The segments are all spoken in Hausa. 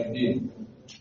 الدين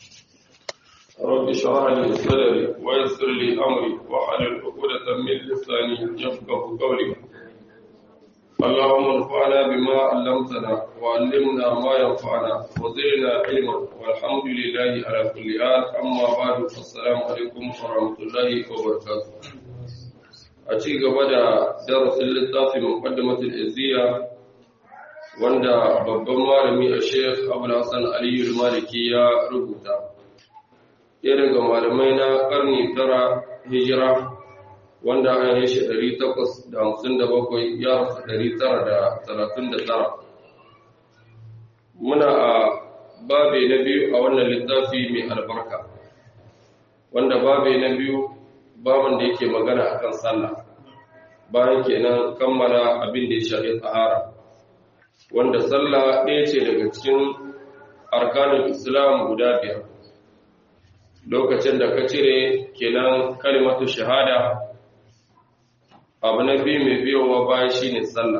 رب اشرح لي صدري ويسر لي امري واحلل عقدة من لساني يفقه قولي اللهم انفعنا بما علمتنا وعلمنا ما ينفعنا وزدنا علما والحمد لله على كل حال اما بعد السلام عليكم ورحمه الله وبركاته a ci gaba da darasin littafin muqaddimatul izziya wanda babban malami a Sheikh Abdul Hassan Aliyu Maliki ya rubuta ɗaya daga malamai na ƙarni tara hijira wanda an yi shi ɗari takwas da hamsin da bakwai ya rasu ɗari tara da talatin da tara muna a babe na biyu a wannan littafi mai albarka wanda babe na biyu baban da yake magana akan sallah bayan kenan kammala abin da ya shafi tsahara wanda sallah ɗaya ce daga cikin arkanin islam guda biyar lokacin da ka cire kenan kalimatu shahada abu na biyu mai biyowa bayan shine sallah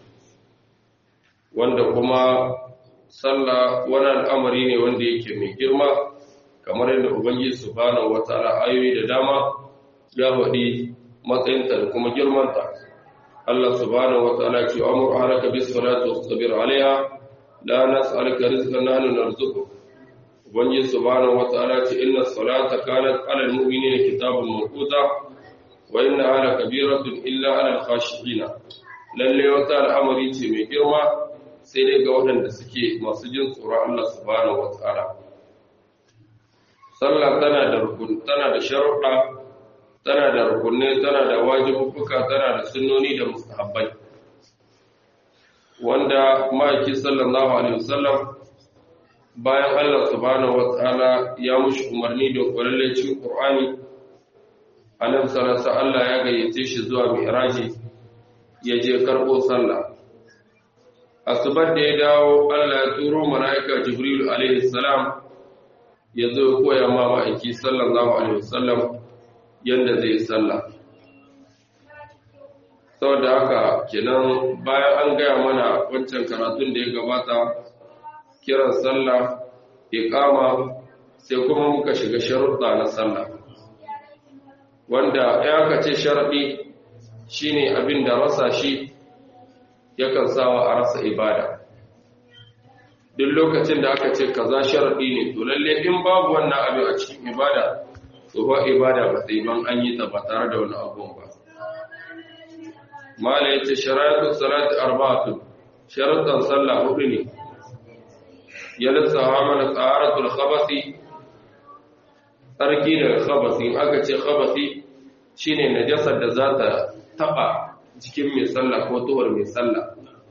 wanda kuma sallah wani al'amari ne wanda yake mai girma kamar yadda ubangiji subhanahu wataala ayoyi da dama ya faɗi matsayinta da kuma girmanta Allah subhanahu wataala ce amur ahlaka bis salati wastabir alaiha la nas'aluka rizqan nahnu narzuquk ubangiji subhanahu wataala ce inna salata kanat alal mu'minina kitabun mawquta wa inna ala kabiratun illa alal khashi'in lalle wata al'amari ce mai girma sai dai ga waɗanda suke masu jin tsoron Allah subhanahu wataala sallah tana da rukun tana da sharuɗa tana da rukunai tana da wajibuka tana da sunnoni da mustahabbai wanda ma'aiki sallallahu alaihi wasallam bayan Allah subhanahu wataala ya mushi umarni da kwallacin Qur'ani annabi sallallahu Allah ya gayyace shi zuwa mi'raji ya je karbo sallah asubar da ya dawo Allah ya turo malaika Jibril alaihi salam ya zo koya ma ma'aiki sallallahu alaihi wasallam yadda zai sallah saboda haka kenan bayan an gaya mana wancan karatun da ya gabata kiran sallah iqama sai kuma muka shiga sharuɗa na sallah wanda ya ka ce sharaɗi shine abin da rasa shi yakan sawa a rasa ibada duk lokacin da aka ce kaza sharaɗi ne to lalle in babu wannan abin a cikin ibada to ba ibada ba sai ban an yi ta ba tare da wani abubuwan ba mala yace sharatu salati arba'atu sharuɗan sallah hudu ne ya lissafa mana tsaratul khabasi tsarki daga khabasi aka ce khabasi shine najasar da za ta taba jikin mai sallah ko tuwar mai sallah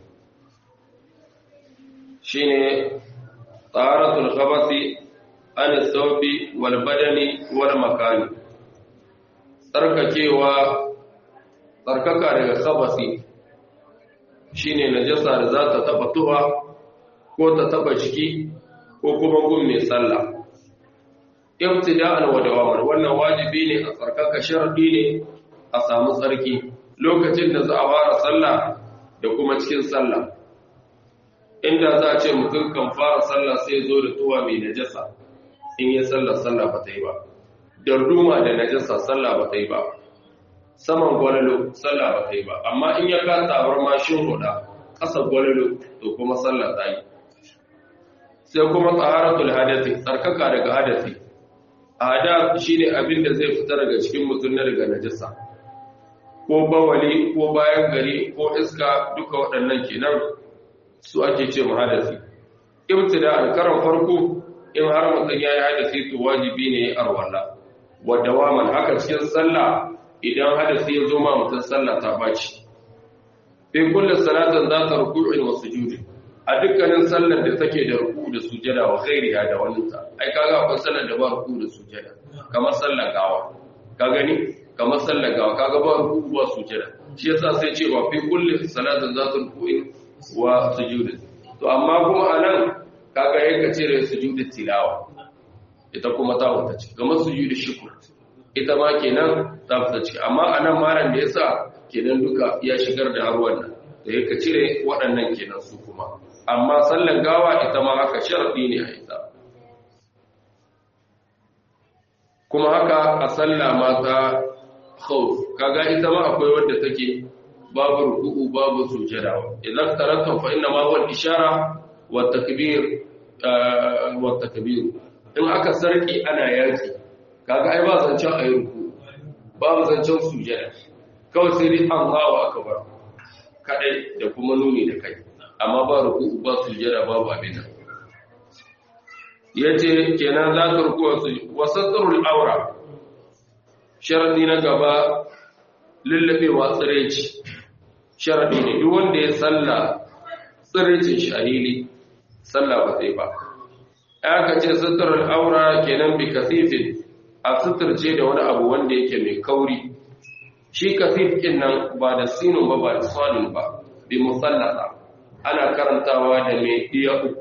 shine tsaratul khabasi an saubi wal badani wal makani tsarkakewa tsarkaka daga khabasi shine najasa da za ta taba tuwa ko ta taba jiki ko kuma gun mai sallah ibtida'an wa dawaman wannan wajibi ne a tsarkaka sharadi ne a samu tsarki lokacin da za a fara sallah da kuma cikin sallah inda za a ce mutum kan fara sallah sai zo da tuwa mai najasa in yi sallah sallah ba ta yi ba darduma da najasa sallah ba ta yi ba saman gwalalo sallah ba ta yi ba amma in ya ka tabar mashin huda ƙasa gwalalo to kuma sallah ta yi sai kuma tsaharatul hadasi tsarkaka daga hadasi hada shine abin da zai fita daga cikin mutum na daga najasa ko bawali ko bayan gari ko iska duka waɗannan kenan su ake ce mu hadasi ibtida al-karam farko in har mutum ya yi hadasi to wajibi ne arwala wa dawaman haka cikin sallah idan hadasi ya zo ma mutum sallah ta baci fi kullu salatin za ta ruku'in wa sujudi a dukkanin sallar da take da ruku da sujada wa khairiha da waninta ai kaga akwai sallar da ba ruku da sujada kamar sallar gawa ka gani kamar sallar gawa kaga ba ruku ba sujada shi yasa sai ce wa fi kullu salatin za ta ruku'in wa sujudi to amma kuma anan kaga yanka cire sujudi tilawa ita kuma ta wata ce kamar sujudi shukr ita ma kenan ta fita ciki amma anan maran da yasa kenan duka ya shigar da har wannan da yake cire waɗannan kenan su kuma amma sallan gawa ita ma haka sharadi ne a ita kuma haka a sallah mata khawf kaga ita ma akwai wadda take babu ruku'u babu sujada idan tarattum fa inna ma huwa al-ishara wa takbir wa takbir in aka sarki ana yaki kaga ai ba zancen ayi ruku babu zancen sujada kawai sai dai Allahu akbar kadai da kuma nuni da kai amma ba ruku'u ba sujada babu abin nan yace kenan za ta rukuwa su wasatrul aura sharadi na gaba lullabewa tsireci sharadi ne duk wanda ya salla tsirecin shahili salla ba sai ba aka ce suturar aura kenan bi kasifin a suturce da wani abu wanda yake mai kauri shi kasif din nan ba da sinun ba ba da salin ba bi musallata ana karantawa da mai iya uku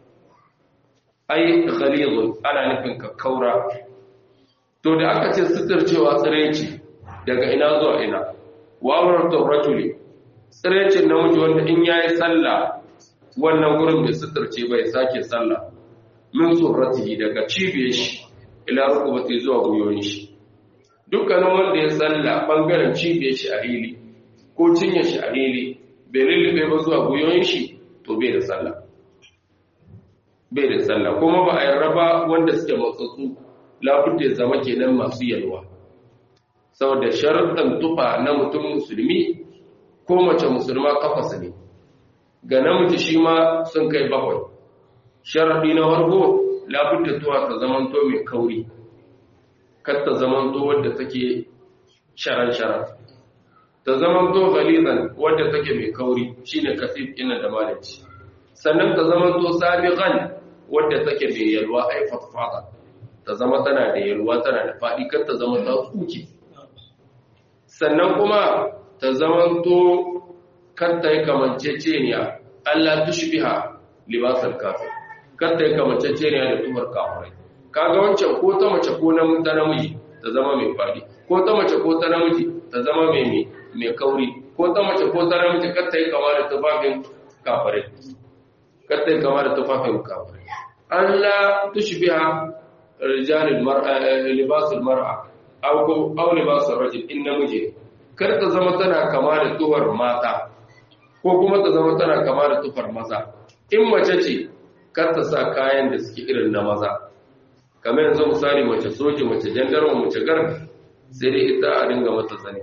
ai ghalizun ana nufin kakkaura to da aka ce suturcewa tsireci daga ina zuwa ina wawar rajuli tsirecin namiji wanda in yayi sallah wannan gurin bai suturce bai sake sallah min surratihi daga cibiyar shi ila rukubati zuwa guyoyin shi dukkanin wanda ya salla bangaren cibiyar shi a hili ko cinye shi a hili bai lullube ba zuwa guyoyin shi to bai da sallah bai da sallah kuma ba a yarda ba wanda suke matsatsu labudda ya zama kenan masu yalwa saboda sharuɗan tufa na mutum musulmi ko mace musulma kafasa ne ga namiji shi ma sun kai bakwai sharaɗi na wargo labudda tuwa ta zamanto mai kauri kar ta zamanto wadda take sharan-sharan ta zamanto galizan wadda take mai kauri shine kasif ina da malaci sannan ta zamanto sabiqan wadda take mai yalwa ai fatfada ta zama tana da yalwa tana da faɗi kar ta zama ta tsuki sannan kuma ta zamanto kar ta yi kamanceceniya Allah tushbiha libasal kafir kar ta yi kamanceceniya da tuhar kafirai kaga wancan ko ta mace ko na ta namiji ta zama mai faɗi ko ta mace ko ta namiji ta zama mai mai kauri ko ta mace ko ta namiji kar ta yi kama da tufafin kafirai kar ta yi kama da tufafin kafirai Allah tushbiha rijalil mar'a libasul mar'a aw ko aw libasul rajul in namiji kar ta zama tana kama da tuhar mata ko kuma ta zama tana kama da tufar maza in mace ce kar ta sa kayan da suke irin na maza kamar yanzu misali mace soji mace jandarma mace garbi sai dai ita a dinga mata zane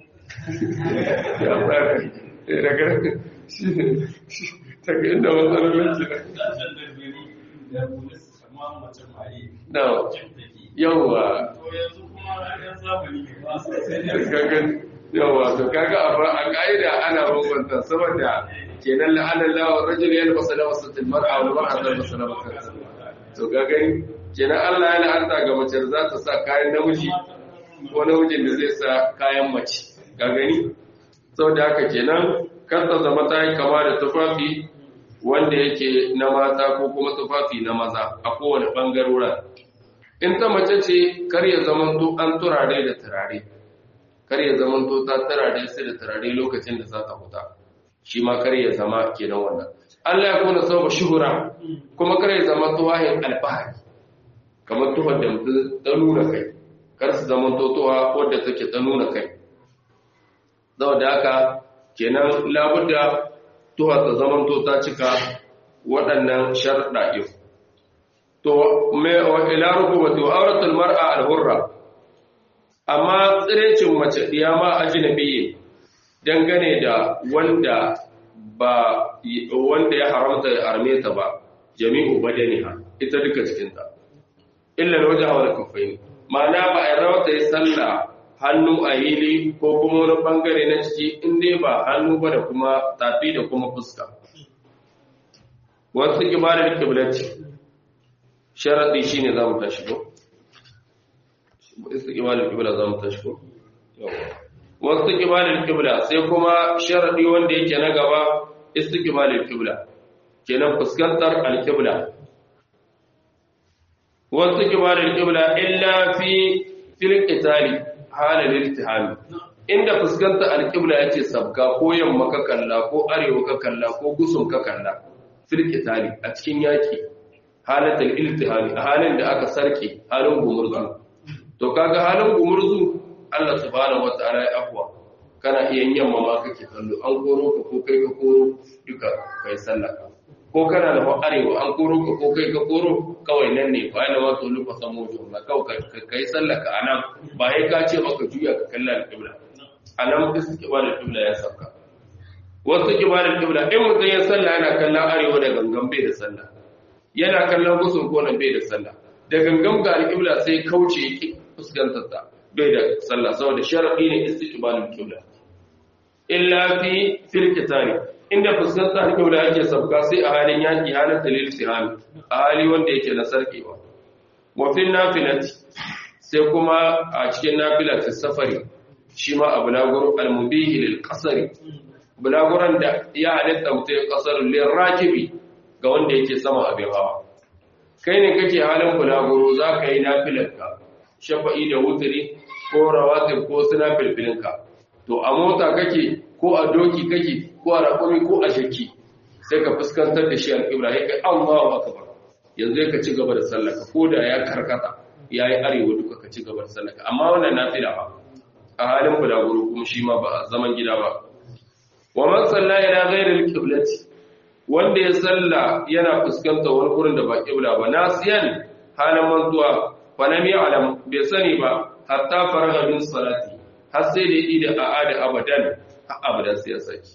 ya tsari daga daga inda matsalolin ke na yawwa yawwa to kaga a ka'ida ana bambanta saboda kenan la'anar lawar rajul ya albasa da wasu tilmar'a wani mar'a da wasu labakansa to ga gani kenan Allah ya la'anta ga mace za ta sa kayan namiji ko namijin da zai sa kayan mace ga gani sau da haka kenan kar ta zama ta yi kama da tufafi wanda yake na mata ko kuma tufafi na maza a kowane ɓangaroren in ta mace ce kar ya zamanto an turare da turare kar ya zamanto ta turare sai da turare lokacin da za ta huta shi ma kar ya zama kenan wannan Allah ya kona sababa shuhura kuma kar ya zama tuwahin alfahari kamar tuhar da mutum ta nuna kai kar su zama totowa wadda take ta nuna kai zau da haka kenan labudda tuha ta zama to ta cika waɗannan sharɗa yau to mai wa ila rukubati wa auratul mar'a al-hurra amma tsirecin mace diyama ajnabiyyi dangane da wanda ba wanda ya haramta ya arme ta ba jami'u badaniha ita duka cikinta illa wajha wal kaffaini ma'ana ba a rawa ta yi sallah hannu a hili ko kuma wani bangare na ciki in dai ba hannu ba da kuma tafi da kuma fuska wasu kibarar kiblaci sharaɗi shi ne za mu tashi ko? wasu kibarar kibla za mu tashi ko? wasu kibarar kibla sai kuma sharaɗi wanda yake na gaba istu kibarar kibla kenan fuskantar alkibla wasu kibarar kibla illa fi filin itali halin iltihami inda fuskanta alƙibla yace sabka ko yamma ka kalla ko arewa ka kalla ko gusun ka kalla filin itali a cikin yaki halatul iltihami a halin da aka sarke halin gumurzu to kaga halin gumurzu Allah subhanahu wataala ya afwa kana iya yamma ma kake kallo an koro ka ko kai ka koro duka kai sallah ko kana da arewa an koro ka ko kai ka koro kawai nan ne fa yana wato lufa samo jumla kawai kai sallah ka anan ba sai ka ce maka juya ka kalla al-qibla anan istiqbal al-qibla ya sauka wasu qibla al-qibla in mutum ya sallah yana kallon arewa da gangan bai da sallah yana kallon gusun ko nan bai da sallah da gangan ga al-qibla sai kauce yake fuskantar ta bai da sallah saboda sharadi ne istiqbal al-qibla illa fi fil kitari inda fuskanta al-qibla yake sabka sai a halin yaki halin dalil sihami a hali wanda yake na sarkewa wa fil nafilati sai kuma a cikin nafila fi safari shi ma abu naguru al-mubihi lil qasri bulaguran da ya halitta mutum kasar lil rakibi ga wanda yake sama abin hawa kai ne kake halin bulaguro zaka yi nafilarka shafa'i da wutri ko rawatib ko suna filfilinka to a mota kake ko a doki kake ko a rakumi ko a shakki sai ka fuskantar da shi al-qibla ya kai Allahu akbar yanzu ka ci gaba da sallaka ko da ya karkata yayi arewa duka ka ci gaba da sallaka amma wannan nafila ba a halin bulaguro kuma shi ma ba a zaman gida ba wa man salla ila ghairi al-qiblati wanda ya salla yana fuskantar wani gurin da ba qibla ba nasiyan halin mantuwa fa lam ya'lam bai sani ba hatta faraga min salati har sai da yi da a'ada abadan har abadan sai ya saki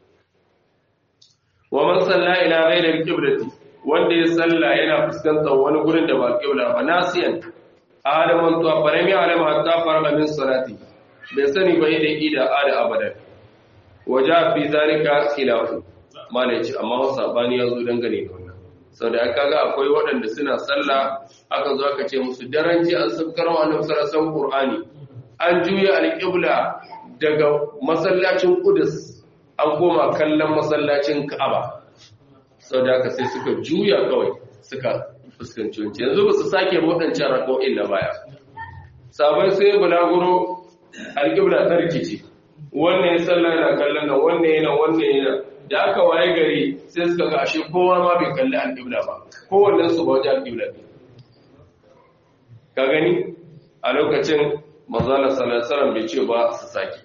wa man salla ila ghairi al-qiblati wanda ya salla yana fuskantar wani gurin da ba qibla ba nasiyan halin mantuwa fa lam ya'lam hatta faraga min salati bai sani ba yi da yi da a'ada abadan waja fi zalika khilafu malai ce amma wasu sabani ya zo dangane da wannan sau da aka ga akwai waɗanda suna sallah aka zo aka ce musu daren ji an sabkar wa annabi sallallahu qur'ani an juya alqibla daga masallacin qudus an koma kallon masallacin ka'aba sau da aka sai suka juya kawai suka fuskanci wancan yanzu ba su sake waɗancan rako'in na baya sabai sai bulaguro alqibla ta rikici wannan ya sallah yana kallon nan wannan yana wannan yana da aka waye gari sai suka ga ashe kowa ma bai kalli alƙibla ba kowannen su ba wajen alƙibla ne ka gani a lokacin manzala sallallahu bai ce ba su sake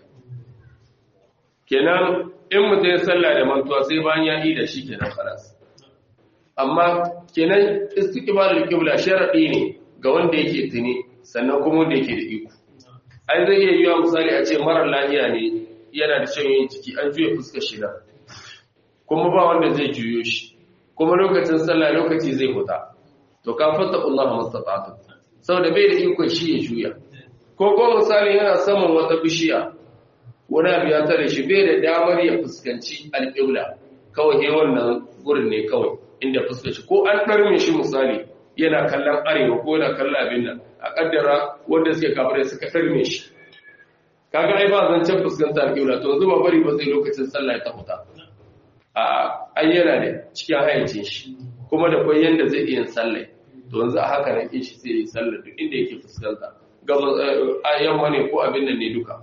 kenan in mutum ya sallah da mantuwa sai bayan ya yi da shi kenan faras amma kenan istiqbalul qibla sharadi ne ga wanda yake tuni sannan kuma wanda yake da iko ai zai iya yiwa misali a ce marar lafiya ne yana da shan yin ciki an juya fuskar shi nan kuma ba wanda zai juyo shi kuma lokacin sallah lokaci zai huta to ka fata Allah mastata'tu saboda bai da iko shi ya juya ko ko misali yana saman wata bishiya wani abu ya tare shi bai da damar ya fuskanci alƙibla kawai he wannan gurin ne kawai inda fuskar shi ko an ɗarme shi misali yana kallon arewa ko yana kallon abin nan a kaddara wanda suke kafirai suka ɗarme shi kaga ai ba zancen fuskantar alƙibla to zuba bari ba sai lokacin sallah ya tafuta a ayyana da cikin hayyacin shi kuma da kwai yanda zai iya sallah to yanzu a haka nan shi sai yi sallah duk inda yake fuskanta gaba yamma ne ko abin nan ne duka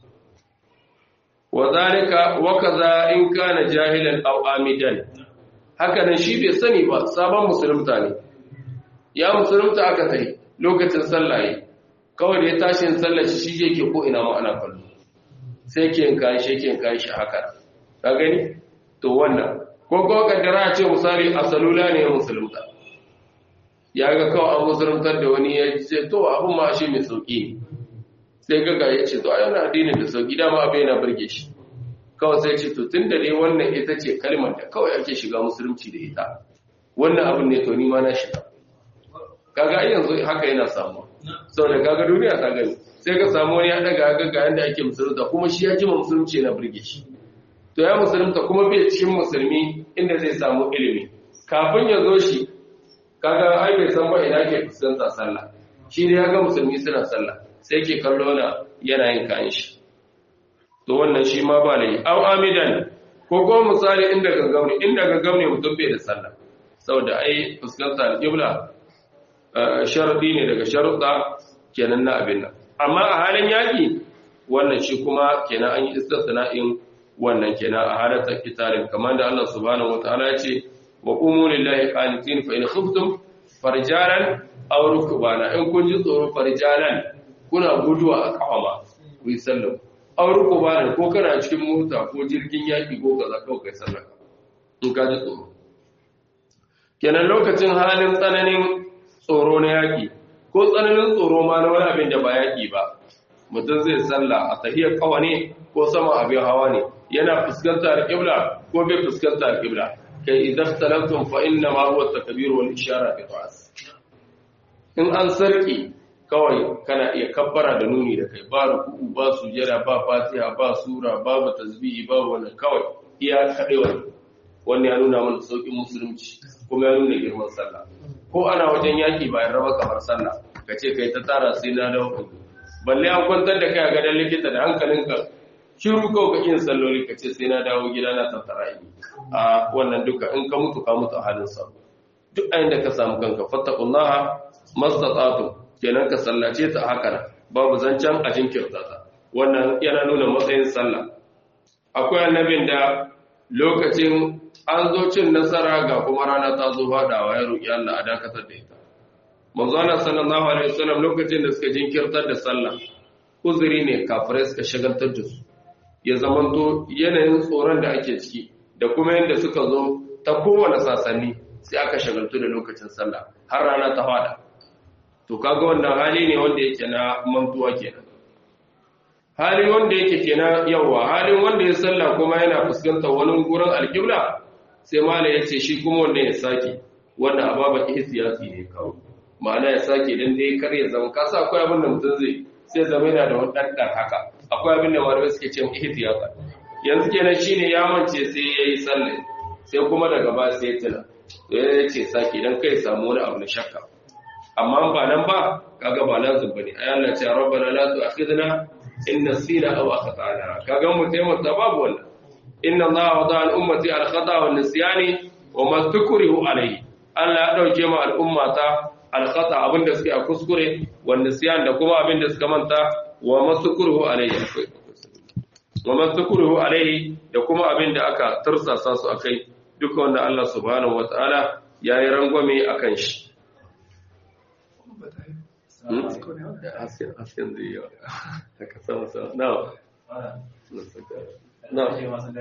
wa zalika wa kaza in kana jahilan aw amidan haka nan shi bai sani ba sabon musulunta ne ya musulunta aka tayi lokacin sallah kawai da ya tashi yin sallar shi shi yake ko ina ma ana kallo sai ke yin kayan shi ke yin kayan shi haka ka gani to wannan ko ko kaddara ce misali a salula ne musulunta ya ga kawai an musuluntar da wani ya ce to abin ma shi mai sauki ne sai ga ya ce to a yana addinin da sauki dama abin yana burge shi kawai sai ce to tun da dai wannan ita ce kalmar da kawai ake shiga musulunci da ita wannan abin ne to ni ma na shiga kaga yanzu haka yana samuwa sau da kaga duniya ta gani sai ka samu wani ya daga ga yadda ake musulunta kuma shi ya jima musulunci na burge shi to ya musulunta kuma bai cikin musulmi inda zai samu ilimi kafin ya zo shi kaga ai bai san ba ina ke fuskanta sallah shi ne ya ga musulmi suna sallah sai ke kallo na yana yin kayan shi to wannan shi ma ba lai au amidan ko ko misali inda gangam ne inda gangam ne mutum bai da sallah saboda ai fuskanta al-qibla sharadi ne daga sharuɗa kenan na abin nan amma a halin yaƙi wannan shi kuma kenan an yi istisna'in wannan kenan a halatar kitalin kamar da Allah subhanahu wataala ya ce wa qumu lillahi qanitin fa in khiftum farjalan aw rukbana in kun ji tsoro farjalan kuna guduwa a kawama ku yi sallah aure ko ba ko kana cikin mota ko jirgin yaki ko kaza kawai kai sallah in ka ji tsoro kenan lokacin halin tsananin tsoro na yaki ko tsananin tsoro ma na wani abin da ba yaki ba mutum zai sallah a tahiyar kawa ne ko sama abin hawa ne yana fuskantar qibla ko bai fuskantar qibla kai idan talaftum fa inna ma huwa takbir wal ishara bi ta'as in an sarki kawai kana iya kabbara da nuni da kai ba ruku'u ba sujada ba fatiha ba sura babu tasbihi ba wannan kawai iya kadewa wannan ya nuna mana saukin musulunci kuma ya nuna girman sallah ko ana wajen yaki bayan raba kamar sallah kace kai ta tara sai na dawo balle an kwantar da kai a gadon likita da hankalinka shiru kawai ka yin salloli ka ce sai na dawo gida na tattara yi a wannan duka in ka mutu ka mutu a halin sa duk ayin da ka samu kanka fattakullaha mastata'tu kenan ka sallace ta haka babu zancen a jinkirta ta wannan yana nuna matsayin sallah akwai annabin da lokacin an zo cin nasara ga kuma rana ta zo fadawa ya roki Allah a dakatar da ita manzo Allah sallallahu alaihi wasallam lokacin da suka jinkirtar da sallah uzuri ne kafirai suka shagaltar da su ya zamanto yanayin tsoron da ake ciki da kuma yadda suka zo ta kowane sasanni sai aka shagaltu da lokacin sallah har rana ta fada to kaga wannan hali ne wanda yake na mantuwa kenan hali wanda yake kenan yawa halin wanda ya sallah kuma yana fuskantar wani gurin alƙibla sai mala ya ce shi kuma wanda ya sake wannan ababa ihtiyati ne kawo ma'ana ya sake dan dai kar ya zama kasa akwai abin da mutum zai sai zama yana da wani ɗanɗan haka akwai abin da malamai suke ce ihtiyata yanzu kenan shine ya mance sai yayi sallah sai kuma daga ba sai tuna ya ce sake dan kai samu wani abu na shakka amma ba nan ba kaga ba lazim bane ay Allah ce rabbana la tu'akhidna in nasina aw akhtana kaga mu taimaka babu wannan inna Allah wada al ummati al khata wal nisyani wa ma tukrihu alayhi Allah ya dauke ma al ummata al khata abinda suke a kuskure wal nisyan da kuma abinda suka manta wa ma tukrihu alayhi wa ma tukrihu alayhi da kuma abinda aka tursasa su akai duka wanda Allah subhanahu wataala yayi rangwame akan shi hasken da yawa haka sama sama na na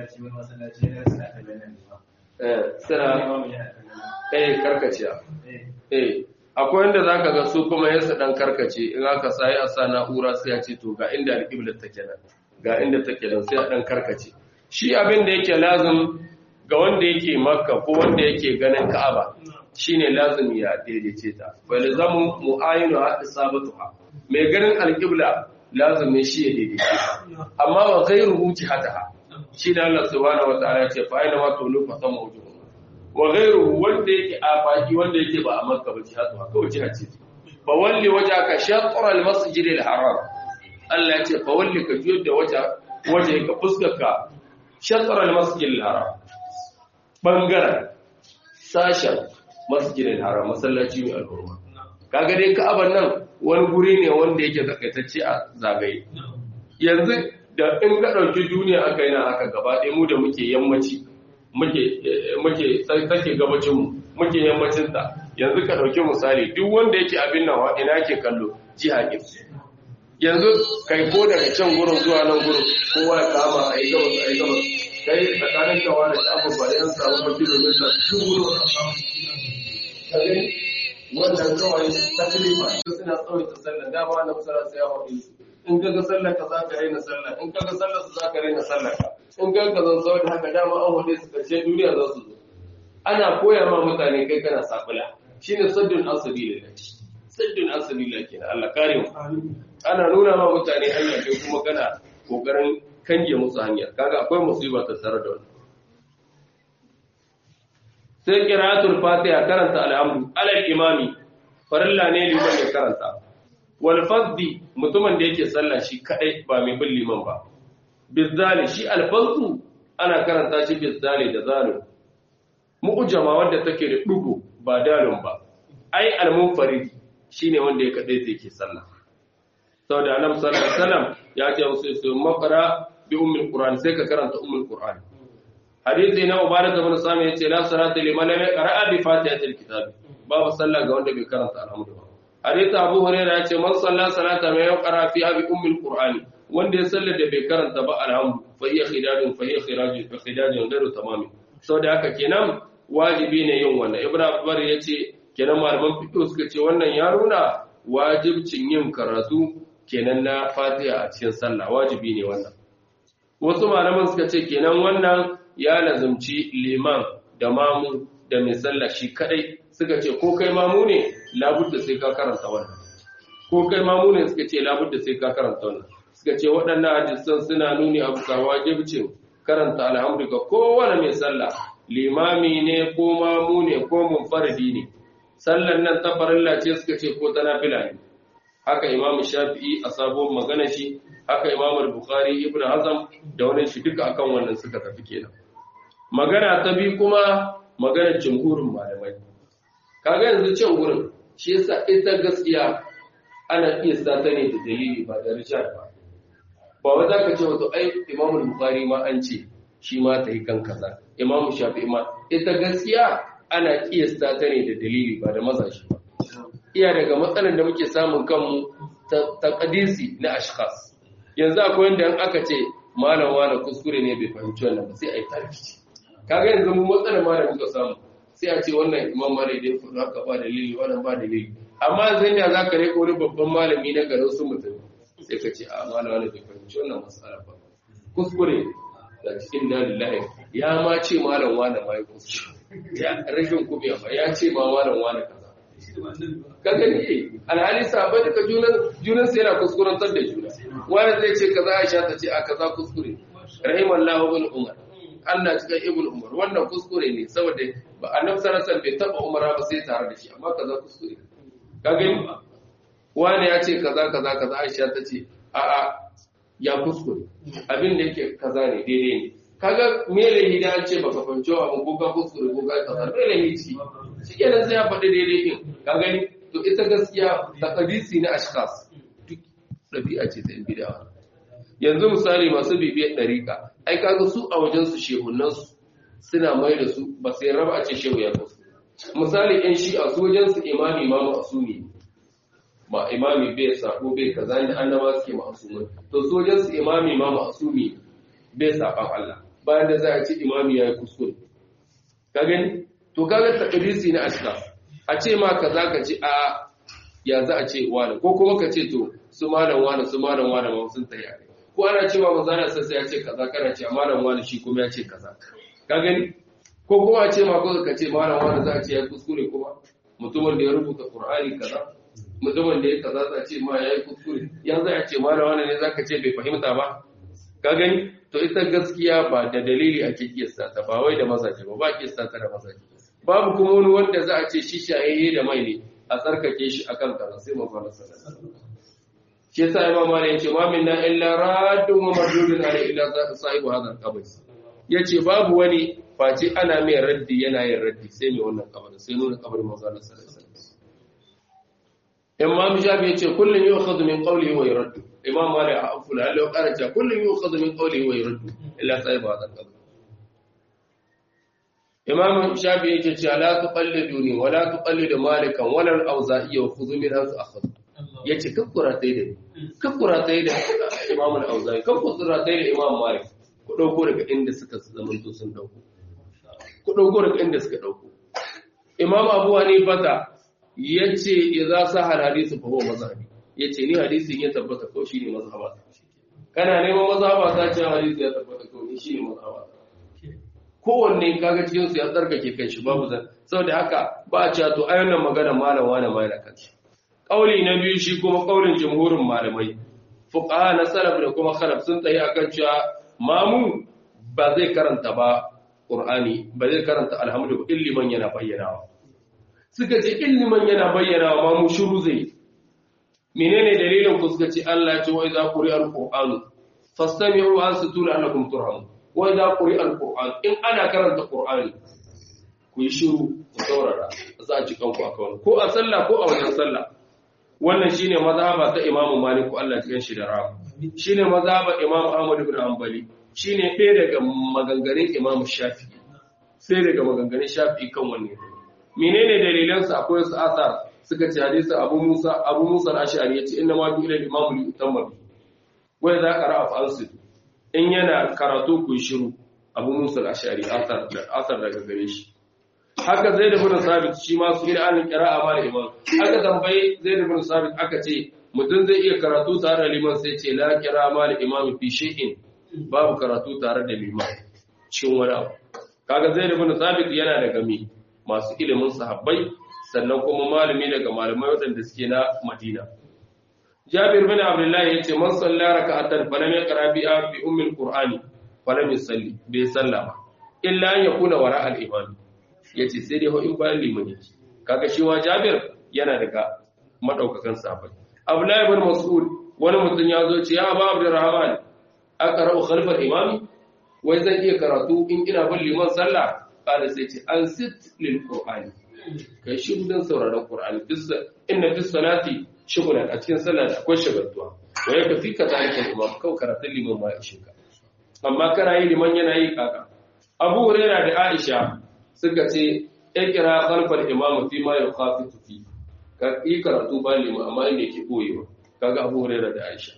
sira eh karkaciya eh akwai wanda zaka ga su kuma yasa dan karkace in aka sai a sa na'ura sai ya ce to ga inda alƙiblar take nan ga inda take nan sai a dan karkace shi abin da yake lazim ga wanda yake makka ko wanda yake ganin ka'aba shine lazimi ya daidaice ta wal zamu mu'ayinu ha isabatuha mai ganin alqibla lazimi shi ya daidaice ta amma wa ghayruhu jihataha shi da Allah subhanahu wataala ya ce fa aina ma tulu fa sama wujuhu wa ghayruhu wanda yake afaki wanda yake ba a makka ba jihatuha kawai jiha ce fa walli wajhaka shatr al masjid al haram Allah ya ce fa walli ka juyar da waje waje ka fuskarka shatr al masjid al haram bangaren sashen masjidin haram masallaci mai al'umma kaga dai ka'aban nan wani guri ne wanda yake takaitacce a zagaye yanzu da in ka ɗauki duniya aka yi na haka gaba ɗaya mu da muke yammaci muke muke take gabacin mu muke yammacin ta yanzu ka ɗauki misali duk wanda yake abin nawa ina ke kallo jiha ke yanzu kai ko daga can gurin zuwa nan gurin kowa ya kama a yi gabas a yi gabas kai tsakanin kawa da shafin ba da yan samu ba kilomita dubu kare wannan kawai taklifa su suna tsawaita sallar dama na musala sai ya haɗe su in ka ga sallar ka za ka raina sallar in ka ga sallar su za ka raina sallar ka in ka ga zan da haka dama an haɗe su karshe duniya za su zo ana koya ma mutane kai kana safula shine saddun asali da saddun asali da kenan Allah kare mu ana nuna ma mutane hanya kai kuma kana kokarin kange musu hanya kaga akwai musiba ta tare da wannan sai qira'atul fatiha karanta al'amru alal imami farilla ne liman ya karanta wal fadhi mutumin da yake sallah shi kadai ba mai bin liman ba bizali shi al fadhu ana karanta shi bizali da zalim mu'jama wanda take da dugo ba dalun ba ai al munfarid shine wanda ya kadai yake sallah saboda annabi sallallahu alaihi wasallam ya ce musu su maqra bi ummul qur'an sai ka karanta ummul qur'an hadisi na mubarak ibn sami yace la salata liman lam yaqra bi fatihatil kitab babu sallah ga wanda bai karanta alhamdu ba hadith Abu Hurairah ya ce man salla salata ma yaqra fi abi ummil qur'ani wanda ya sallar da bai karanta ba alhamdu fa hiya khidajun fa hiya khirajun fa khidajun gairu tamami saboda haka kenan wajibi ne yin wannan ibnu abbar ya ce kenan malaman fiqh suka ce wannan ya nuna wajibcin yin karatu kenan na fatiha a cikin sallah wajibi ne wannan wasu malaman suka ce kenan wannan ya lazumci liman da mamu da mai sallah shi kadai suka ce ko kai mamu ne labudda sai ka karanta wannan ko kai mamu ne suka ce labudda sai ka karanta wannan suka ce waɗannan hadisan suna nuni abu ka wajibcin karanta alhamdu ga kowane mai sallah limami ne ko mamu ne ko munfaridi ne sallan nan ta farilla ce suka ce ko ta nafila ne haka imam shafi'i a sabon magana shi haka imam bukhari ibnu hazm da wani shi duka akan wannan suka tafi kenan magana ta bi kuma maganar jumhurin malamai kaga yanzu can gurin shi yasa ita gaskiya ana iya sata ne da dalili ba da rijal ba ba wai zaka ce wato ai imam bukhari ma an ce shi ma ta yi kan kaza imam shafi'i ma ita gaskiya ana kiyasta ta ne da dalili ba da mazashi ba iya daga matsalar da muke samun kanmu ta kadisi na ashkhas yanzu akwai wanda in aka ce malam wani kuskure ne bai fahimci wannan ba sai a yi tarkici kaga yanzu mu matsalar ma da muka samu sai a ce wannan imam mare dai kudu haka ba dalili wannan ba dalili amma zai ne za ka reko wani babban malami na garin su mutum sai ka ce a malam wani bai fahimci wannan matsala ba kuskure da cikin dalilahi ya ma ce malam wani ma ya kuskure ya rashin kubiya ba ya ce ma malam wani kaza ka gani alhali sabai daga junan junan sai yana kuskurantar da juna wani zai ce kaza Aisha ta ce a kaza kuskure rahimallahu ibn umar Allah cikin ibn umar wannan kuskure ne saboda ba annabi sallallahu alaihi bai taba umara ba sai tare da shi amma kaza kuskure ka gani wani ya ce kaza kaza kaza Aisha ta ce a a ya kuskure abin da yake kaza ne daidai ne kaga me lahi da an ce baka fahimci wa ko ka kuskure ko ka kaza me lahi ci shi kenan sai ya faɗi daidai din ka gani to ita gaskiya taqdisi na ashkhas duk dabi'a ce ta bid'a yanzu misali masu bibiyar dariƙa ai kaga su a wajen su shehunan su suna mai da su ba sai raba a ce shehu ya kuskure misali ɗan shi a su wajen su imami imamu asumi ma imami bai sako bai kaza ne annaba suke ma'asumai to su wajen su imami imamu asumi bai saban Allah bayan da za a ce imami ya yi kuskure ka gani to kaga takdisi na ashka a ce ma kaza ka ce a ya za a ce wani ko kuma ka ce to su malam wani su malam wani ma sun tayi kai ko ana cewa manzana sai ya ce kaza kana ce malam wani shi kuma ya ce kaza ka gani ko kuma a ce ma ko ka ce malam wani za a ce ya kuskure kuma mutumin da ya rubuta qur'ani kaza mutumin da ya kaza za a ce ma ya yi kuskure ya za a ce malam wani ne zaka ce bai fahimta ba ka gani to ita gaskiya ba da dalili ake kiyasta ta ba wai da mazaje ba ba kiyasta ta da mazaje babu kuma wani wanda za a ce shi shayayye da mai ne a tsarkake shi akan kaza sai mu fara sallallahu shi yasa imam malik yace ma minna illa raddun wa mardudun ala illa sahibu hadha al-qabr yace babu wani face ana mai raddi yana yin raddi sai mai wannan kabarin sai nuna kabarin manzo Allah sallallahu alaihi wasallam imam shafi yace kullun yu'khadhu min qawlihi wa yuraddu imam malik afu la Allah qaraja kullun yu'khadhu min qawlihi wa yuraddu illa sahibu hadha al-qabr imam shafi yake cewa la tuqalliduni wa la tuqallidu malikan wa la al-awza'i wa khudhu min hadha akhadhu yace kakkura tai da kakkura tai da imam al-awza'i kakkura tai da imam malik ku dauko daga inda suka zamanto sun dauko ku dauko daga inda suka dauko imam abu hanifa ta yace idza sahal hadithu fa huwa mazhabi yace ni hadisin ya tabbata ko shine mazhaba kana neman mazhaba ta ce hadisi ya tabbata ko ni shine mazhaba kowanne kaga cikin su ya tsarkake kan shi babu zan saboda haka ba a cewa to ai wannan magana malam wani mai da kanshi kauli na biyu shi kuma kaulin jumhurin malamai fuqaha na salaf da kuma khalaf sun tsaye akan cewa mamu ba zai karanta ba qur'ani ba zai karanta alhamdu illiman yana bayyanawa suka ce illiman yana bayyanawa mamu shiru zai menene dalilin ku suka ce Allah ya ce wa idza quri'a alqur'anu fastami'u ansitu la'allakum turhamun wai za ku yi alƙur'an in ana karanta ƙur'ani ku yi shiru ku saurara za a ci kanku a kawai ko a sallah ko a wajen sallah wannan shine mazhaba ta imamu maliku Allah cikin shi da rahama shine mazhaba imamu ahmad ibn hanbali shine ɗaya daga maganganun imamu shafi'i sai daga maganganun shafi'i kan wannan menene dalilan su akwai su asar suka ce hadisi Abu Musa Abu Musa al-Ash'ari yace inna ma bi ilal imamu li utamma bi wa idza qara'a fa ansit in yana karatu ku shiru Abu Musa al-Ash'ari asar da asar daga gare shi haka Zaid ibn Sabit shi ma su ila an qira'a ma da imam haka tambayi Zaid ibn Sabit aka ce mutum zai iya karatu tare da liman sai ce la qira'a ma da imam fi shay'in babu karatu tare da liman cikin wani abu kaga Zaid ibn Sabit yana daga mi masu ilimin sahabbai sannan kuma malami daga malamai waɗanda suke na Madina. Jabir bin Abdullah ya ce man salla raka'atan falam yaqra bi bi ummil qur'ani falam yusalli bai salla ba illa an yakuna wara al imam yace sai dai ho in bayan liman yake kaga shi wa Jabir yana daga madaukakan sahabbai Abdullah ibn Mas'ud wani mutum ya zo ce ya Abu Abdurrahman aqra'u khalfa al imami wai zan iya karatu in ina bin liman sallah kada sai ce an sit lil qur'ani kai shi dan sauraron qur'ani bisa inna fi salati shughlan a cikin sallah da akwai shagaltuwa wa yaka fi ka zalika imam kau karatun liman ma ya shiga amma kana yi liman yana yi kaka abu huraira da aisha suka ce ikra khalfal imam fi ma yaqafitu fi ka yi karatu ba liman amma inda yake boyewa kaga abu huraira da aisha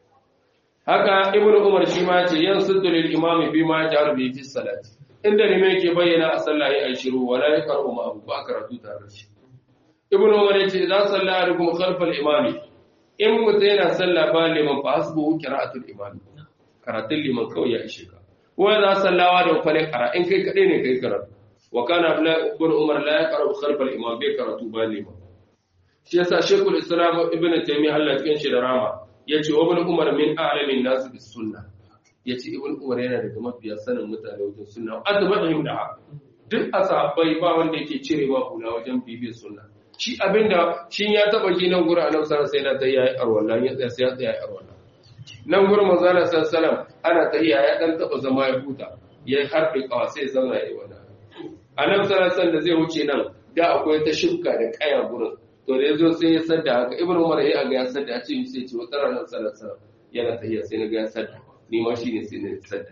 haka ibnu umar shi ma ce yan suddu lil imam bi ma jaru bi fi salati inda ne yake bayyana a sallah ya shiru wala ya karu ma abu ba karatu tare da shi ibn umar yace idan sallah alaikum khalfal imami in mutum yana sallah ba liman fa hasbu qira'atul imami karatun liman kawai ya ishe ka wa za sallawa da kwale kara in kai kade ne kai karatu wa kana ibn umar la yaqra'u khalfal imam bai karatu ba liman shi yasa shaykhul islam ibn taymiyyah Allah cikin shi da rama yace wa ibn umar min a'lamin nas bis sunnah ya ce ibn umar yana daga mafiya sanin mutane wajen sunna azbatihim da duk asabai ba wanda yake cire ma hula wajen bibiyar sunna shi abinda shi ya taba shi nan gurin annabi sallallahu alaihi wasallam sai na yayi arwallan ya tsaya sai ya tsaya arwallan nan gurin manzo Allah sallallahu alaihi wasallam ana tahiya ya dan taba zama ya huta ya harbe kawa sai zauna yayi wannan annabi sallallahu alaihi wasallam da zai wuce nan da akwai ta shibka da kaya gurin to da yazo sai ya sadda haka ibn umar ya ga ya sadda a ce sai ce wata ranar sallallahu alaihi wasallam yana tahiya sai na ga ya sadda ni ma shi ne sai na sadda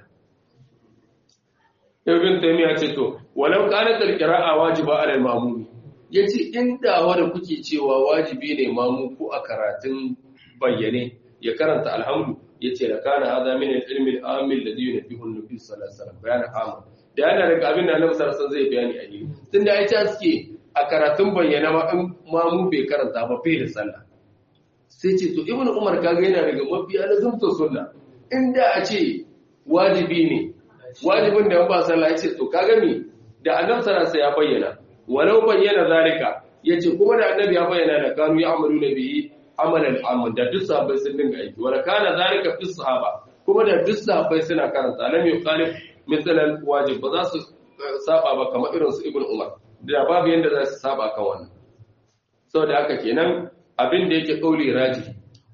ibn taymiya ce to walau kanat al-qira'a wajiba 'ala al-ma'mum yace inda wanda kuke cewa wajibi ne mamu ko a karatun bayyane ya karanta alhamdu yace la kana hada min al-ilmi al-amil ladhi yunfihu an-nabi sallallahu alaihi wasallam bayan amma da yana daga abin da annabi sallallahu alaihi wasallam zai bayani a yi tunda ai ta suke a karatun bayyana ma in mamu bai karanta ba bai da sallah sai ce to ibn umar kaga yana daga mafiya na zumta sunna inda a ce wajibi ne wajibin da ba sallah ya ce to kaga me da annabi sallallahu ya bayyana walau bayyana zalika yace kuma da annabi ya bayyana da kanu ya amalu nabi amalan amun da duk sahabbai sun dinga aiki wala kana zalika fi sahaba kuma da duk sahabbai suna karanta lam yuqalif misalan wajib ba za su saba ba kamar irin su ibnu umar da babu yanda za su saba kan wannan saboda haka kenan abin da yake kauli raji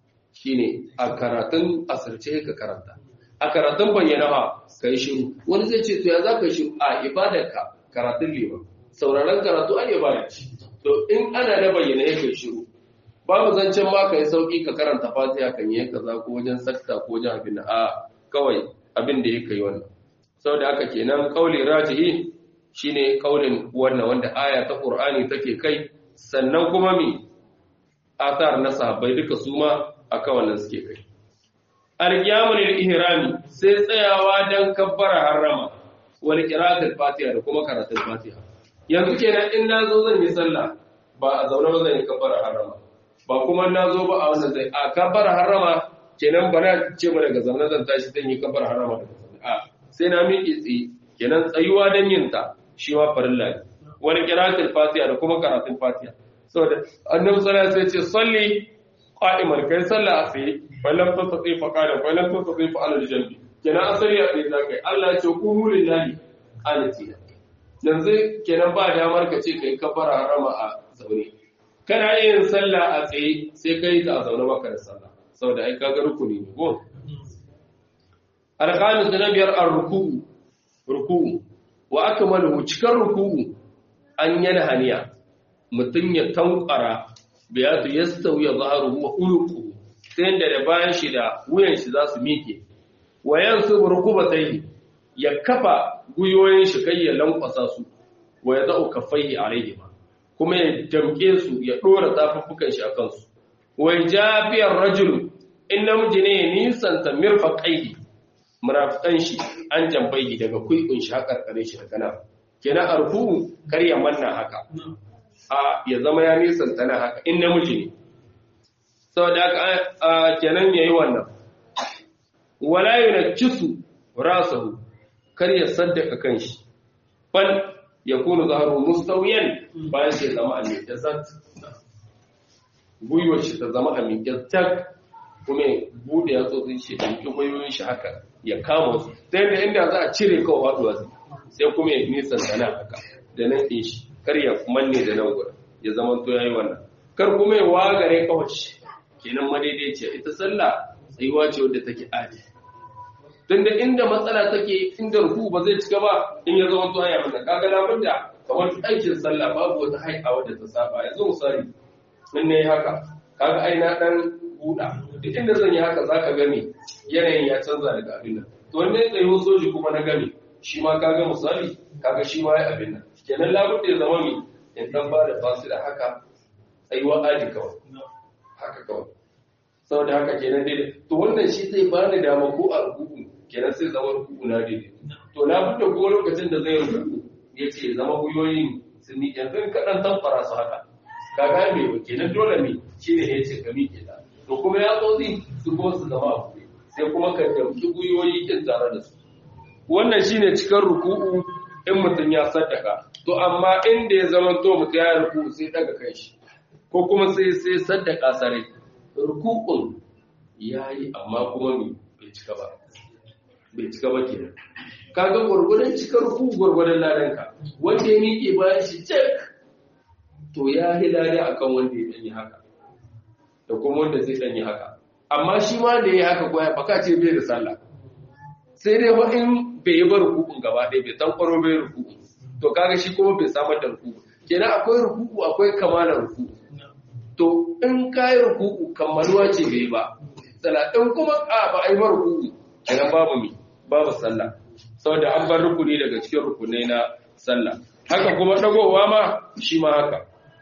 shine a karatun asirce ka karanta a karatun bayyana ba kai shiru wani zai ce to ya za ka yi shiru a ibadarka karatun liman sauraron karatu an ibada ce to in ana na bayyana ya kai shiru babu zancen ma ka yi sauki ka karanta fatiha kan yi kaza ko wajen sakta ko wajen abin a kawai abin da ya kai wannan saboda haka kenan kauli rajihi shine kaulin wannan wanda aya ta qur'ani take kai sannan kuma mi athar na sahabbai duka su ma akan wannan suke kai al-qiyamul ihrami sai tsayawa dan kabbara harrama wal qira'atul fatiha da kuma karatun fatiha yanzu kenan in nazo zan yi sallah ba a zaune ba zan yi kabbara harrama ba kuma nazo ba a wannan zai a kabbara harrama kenan ba na ce ba daga zaune zan tashi zan yi kabbara harrama daga zaune a sai na miƙe tsaye kenan tsayuwa dan yin ta shi ma farilla ne wal qira'atul fatiha da kuma karatun fatiha saboda annabi sallallahu alaihi wasallam ya ce salli qa'iman kai sallah a tsaye falam tastati fa qala falam tastati fa ala jambi kenan asali a tsaye za kai Allah ya ce qumu lillahi qanitina yanzu kenan ba damar ka ce kai kafara harama a zaune kana yin sallah a tsaye sai kai ta a zaune baka da sallah saboda ai kaga rukuni ne ko alqamis na biyar ar-ruku'u ruku'u wa akmalu cikar ruku'u an yana haniya mutun ya tankwara biyatu yastawi zaharuhu wa uluquhu sai da da bayan shi da wuyan shi za su mike wa yansu rukubatayhi ya kafa guyoyin shi kai ya lankwasa su wa ya zau kaffaihi alaihi ma kuma ya damke su ya dora tafuffukan shi akan su wai jafiyar rajul in namiji ne nisanta mirfaqaihi murafikan shi an jambai daga kuikun shi haƙar kare shi daga nan kenan arfu kar ya manna haka a ya zama ya nisanta na haka in namiji ne saboda haka kenan yayi wannan wala yunkisu rasahu kar ya saddaka kanshi bal yakunu zahru mustawiyan bayan sai zama a miƙe zat gwiwar shi ta zama a miƙe tak kuma bude ya tsotsin shi da miƙe gwiwoyin shi haka ya kama su sai da inda za a cire kawai faduwa sai kuma ya nisan sana haka da nan ɗin shi kar ya manne da nan gurin ya zama to yayi wannan kar kuma ya wagare kawai kenan madaidaiciya ita sallah tsayuwa ce wadda take adi don da inda matsala take inda ruku ba zai cika ba in ya zama to haya mana kaga labar da kamar aikin sallah babu wata hai'a wadda ta saba yanzu misali in ne haka kaga ai na dan buɗa duk inda zan yi haka zaka gani yanayin ya canza daga abin nan to wanda ya tsayo soji kuma na gami shi ma kaga misali kaga shi ma ya abin nan kenan labar da ya zama mi in dan ba da fasila haka tsayuwa aji kawai haka kawai saboda haka kenan daidai to wannan shi zai ba ni dama ko a rukuku kenan sai zama rukuku na daidai to na bude ko lokacin da zai rukuku ya ce zama guyoyin sun ni yanzu kaɗan tamfara su haka kaga me ba kenan dole me shi ne ya ce ka miƙe ta to kuma ya tsotsi su kuma su zama a buɗe sai kuma ka ɗauki guyoyi kin tare da su wannan shine cikar ruku'u in mutum ya saddaka to amma inda ya zama to mutum ya ruku'u sai daga kai shi ko kuma sai sai saddaka sarai rukukun ya yi amma kuma bai cika ba bai cika ba kenan kaga gwargwadon cikar ruku gwargwadon ladanka wanda ya miƙe bayan shi cek to ya yi lada akan wanda ya ɗanyi haka da kuma wanda zai ɗanyi haka amma shi ma da ya yi haka ko ya baka ce bai da sallah sai dai ba in bai yi ba rukukun gaba ɗaya bai tankwaro bai rukuku to kaga shi kuma bai samar da rukuku kenan akwai rukuku akwai kamalar rukuku to in ka yi rukuku kammaluwa ce bai ba sallah in kuma a ba a yi ba rukuku kenan babu mi babu sallah saboda an bar rukuni daga cikin rukunai na sallah haka kuma dagowa ma shi ma haka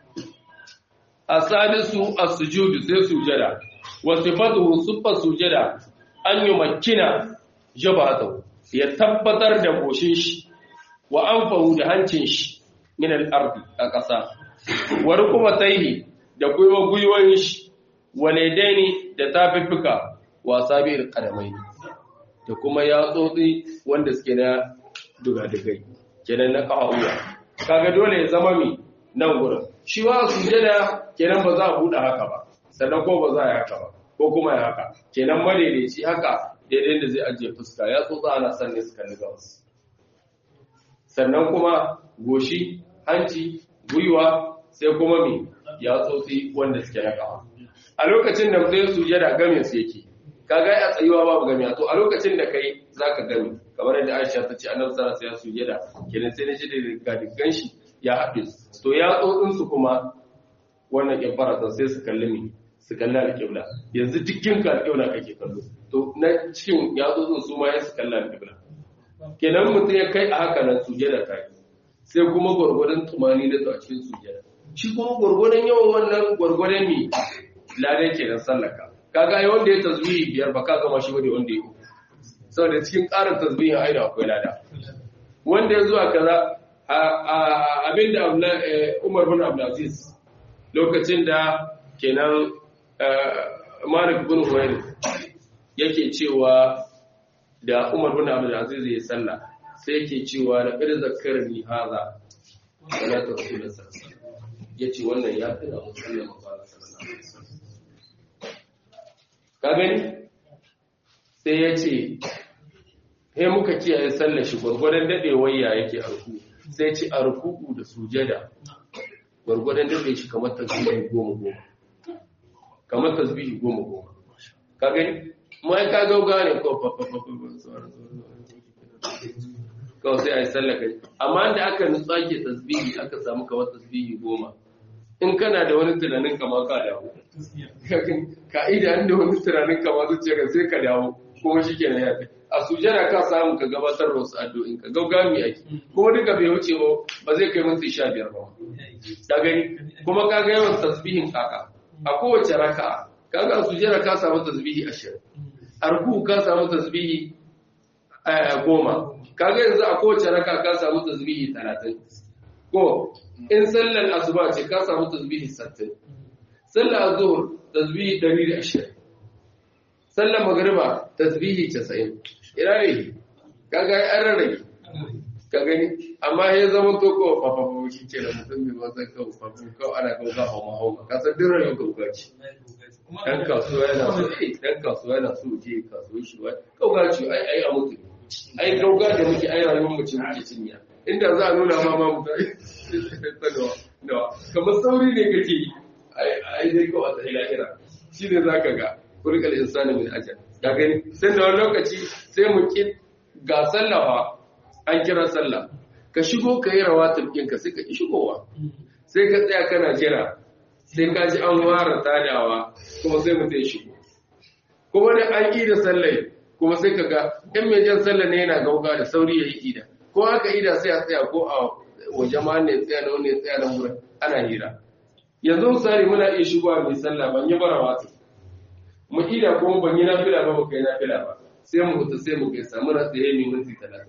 asadisu as-sujudu sai sujada wa sifatuhu siffa sujada an yi makina jabatahu ya tabbatar da goshin shi wa anfahu da hancin shi min al-ardi a ƙasa wa rukumataihi da gwiwa gwiwoyin shi waledaini da tafiffuka wa sabi'il qadamaini da kuma yatsotsi wanda suke na dugadugai kenan na ƙa'uwa kaga dole ya zama mi nan gurin shi wa sujada kenan ba za a buɗe haka ba sannan ko ba za a yi haka ba ko kuma ya haka kenan madaidaici haka daidai da zai ajiye fuska ya tsotsa ana son ne su kalli gabas sannan kuma goshi hanci gwiwa sai kuma mi ya tsotsi wanda suke na ƙawa a lokacin da mutum sujada game su yake kaga a tsayuwa babu gami to a lokacin da kai zaka gami kamar yadda Aisha ta ce annabi sallallahu alaihi wasallam sujada kenan sai na ji da gadigan shi ya haɗe to ya tsotsin su kuma wannan kibara ta sai su kalli mi su kalli alƙibla yanzu dukkin ka alƙibla kake kallo to na cikin ya tsotsin su ma ya su kalli alƙibla kenan mutum ya kai a haka nan sujada ta yi sai kuma gwargwadon tumani da a cikin sujada shi kuma gwargwadon yawan wannan gwargwadon mi ladan kenan sallaka kaga ai wanda ya tasbihi biyar ba ka gama shi bane wanda ya uku saboda cikin ƙarin tasbihin aida akwai lada wanda ya zuwa kaza abinda Umar bin Abdulaziz lokacin da kenan Malik bin Huwairi yake cewa da Umar bin Abdulaziz ya salla sai yake cewa da qad zakkarni hadha salatu rasulullah sallallahu alaihi wasallam yace wannan ya tuna musallan manzo sallallahu alaihi wasallam ka gani sai ya ce he muka kiyaye sallar shi gwargwadon dadewar ya yake a ruku sai ce a ruku da sujada gwargwadon dade shi kamar tasbihi goma goma kamar tasbihi goma goma ka gani mai ka gauga ne ko kawai sai a yi sallar kai amma da aka nutsu ake tasbihi aka samu kamar tasbihi goma in kana da wani tunanin kama ka dawo ka'ida inda wani tunanin kama zuciya sai ka dawo kuma shi ke na yafi a sujada ka samu ka gabatar da wasu addu'o'in ka gaugami ake kuma duka bai wuce ba ba zai kai minti sha biyar ba ka gani kuma ka ga yawan tasbihin kaka a kowace raka kaga a sujada ka samu tasbihi ashirin a ruku ka samu tasbihi goma kaga yanzu a kowace raka ka samu tasbihi talatin ko in sallar asuba ce ka samu tasbihi sattin sallar azhur tasbihi ɗari da ashirin sallar magariba tasbihi casa'in ina ne kaga an rarrage ka gani amma ya zama to ko fafafa shi ke da mutum mai wasan kawo fafafa kawo ana kawo za a mahau ka san duk rayuwar kauka ce dan kasuwa yana so eh dan kasuwa yana so je kasuwa shi wai kauka ce ai ai a mutu ai kauka da muke ai rayuwar mu ce muke cinya inda za a nuna ma ma mutu nawa kamar sauri ne kake yi ai ai dai kawai ta ilahira shi ne za ka ga kurkal insani min ajal ka gani sai da wani lokaci sai mu ki ga sallafa an kira sallah ka shigo ka yi rawatin ɗinka sai ka ki shigowa sai ka tsaya kana jira sai ka ji an ware tadawa kuma sai mutum ya shigo kuma da an yi da sallai kuma sai ka ga ɗan mai jan sallah ne yana gauga da sauri ya yi ida ko haka ida sai a tsaya ko a waje ma ne tsaya da wani tsaya da wurin ana hira yanzu misali muna iya shigowa mai sallah ban yi bara wato mu ida kuma ban yi nafila ba ba kai nafila ba sai mu huta sai mu gaisa muna tsaye mai minti talatin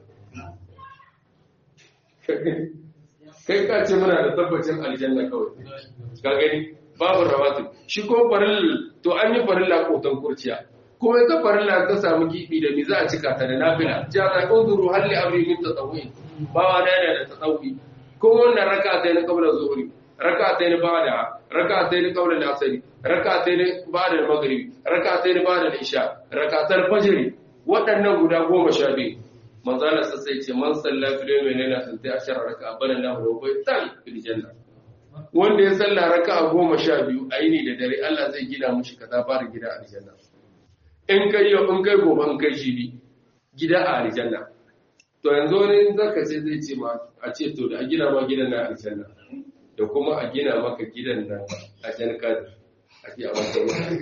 kai ka ce muna da tabbacin aljanna kawai ka gani babu rawatu shi ko farilla to an yi farilla kotan kurciya kuma ita farilla ta samu gibi da mi za a cika ta da nafila ja za ka zuru halli amri min tatawwi ba wa da yana da tatawwi ko wannan raka ta na kabla zuhuri raka ta na bada raka ta na kabla asari raka ta na bada magribi raka ta na bada isha raka ta fajr waɗannan guda goma sha biyu manzala sa sai ce man salla fil yawmi layla tantai ashara raka bana lahu wa baytan fil janna wanda ya salla raka goma sha biyu a yini da dare Allah zai gina mushi kaza fara gida a aljanna in kai yau in kai gobe in kai jibi gida a aljanna to yanzu wani zaka ce zai ce ma a ce to da a gina ma gidan na aljanna da kuma a gina maka gidan nan a jan kadir a ke a wata